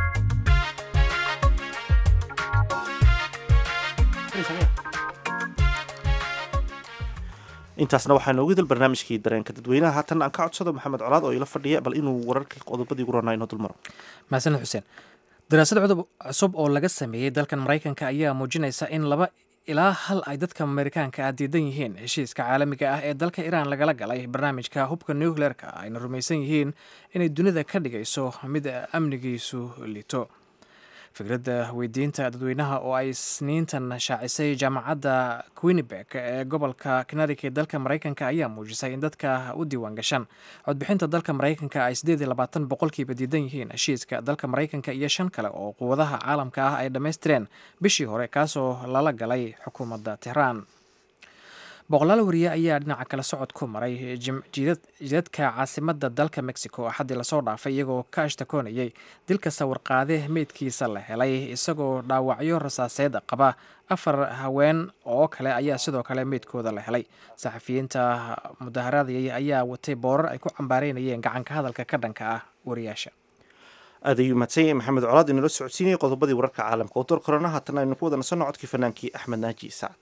intaasna waxaa noogu dil barnaamijkii dareenka dadweynaha haatan aan ka codsado maxamed colaad oo ila fadhiya bal inuu wararka qodobadii ugu ranaa inoo dulmaro mahadsaned xuseen daraasad cusub oo laga sameeyey dalkan maraykanka ayaa muujinaysa in laba ilaa hal ay dadka amerikaanka ah diidan yihiin heshiiska caalamiga ah ee dalka iiraan lagala galay barnaamijka hubka nucleerka ayna rumaysan yihiin inay dunida ka dhigayso mid amnigiisu lito fikradda weydiinta dadweynaha oo ay isniintan shaacisay jaamacadda quinebek ee gobolka connecticut ee dalka maraykanka ayaa muujisay in dadka u diiwaan gashan codbixinta dalka maraykanka ay siddeed iyo labaatan boqolkiiba diidan yihiin heshiiska dalka maraykanka iyo shan kale oo quwadaha caalamka ah ay dhammaystireen bishii hore kaasoo lala galay xukuumadda tehraan boqolaal wariye ayaa dhinaca kale socod ku maray jidadka caasimadda dalka mexico axaddii lasoo dhaafay iyagoo ka ashtakoonayay dilka sawirqaade meydkiisa la helay isagoo dhaawacyo rasaaseed qaba afar haween oo kale ayaa sidoo kale meydkooda la helay saxafiyiinta mudaharaadayay ayaa watay boorar ay ku cambaareynayeen gacanka hadalka ka dhanka ah wariyaasha aad ayuu mahadsan yahay maxamed colaad inala socodsiinayay qodobadii wararka caalamka oo door korona haatan aynu ku wada nasanno codkii fanaankii axmed naaji sacad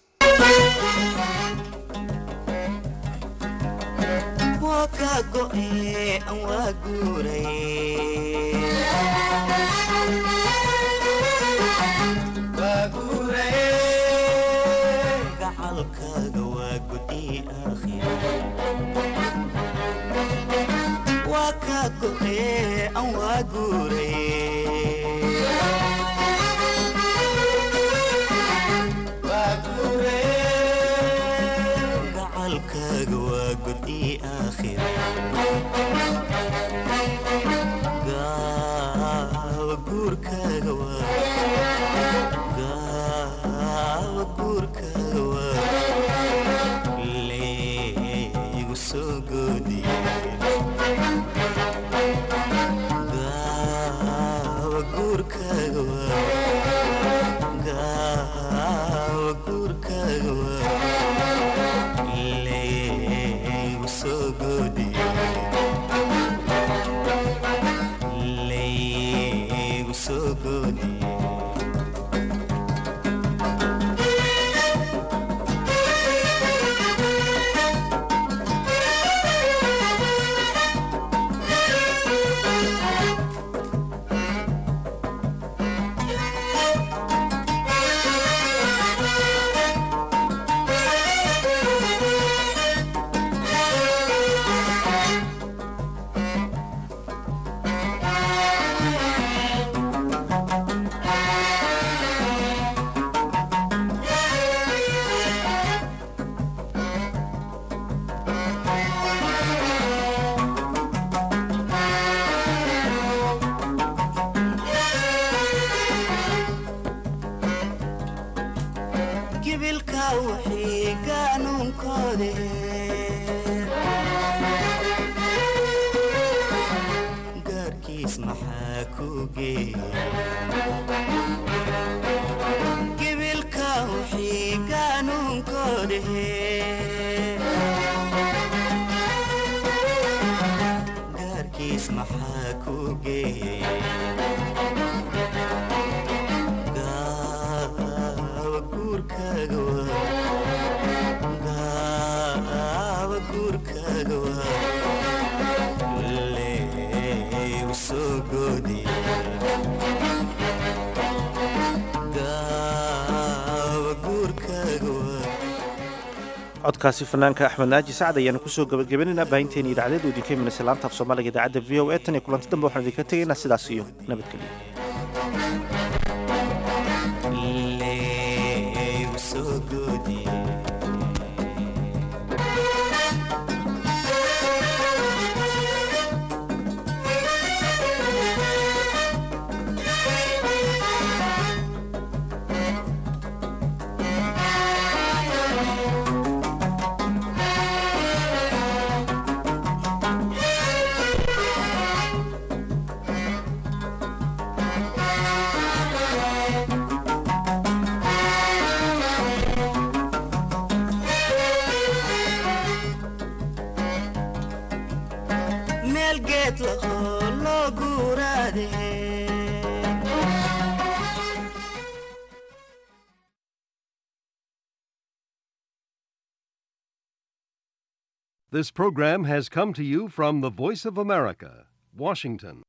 gacalkaaga waa gudi waa kaa go'e an waa gacalkaaga waa gudi gaawa guurkaaga gaawa guurkaaga waa leegu soo goodiye gaawa guurkaaga waa gaawa guurkaaga waa leegu soo goodiye leegu soo goodiye gibilka wixii qaanuunkoode gaarkiis maxaa ku geegibilka wixii qaanuunkoode gaarkiis maxaa ku geeye gaawa guurkaaga waa gaawa guurkaaga waa leegu soo goodiye gaawa guurkaaga waa codkaasi fanaanka axmed naaji sacad ayaanu kusoo gabagabaynaynaa baahinteeni idaacadeed uu idinka imanaysa laanta af soomaaliga idaacadda v o e tan iyo kulanti dambe waxaan idinka tegaynaa sidaas iyo nabadgelyo leegu soo goodiye meel geed lahoo loo guuraade This program has come to you from the Voice of America, Washington.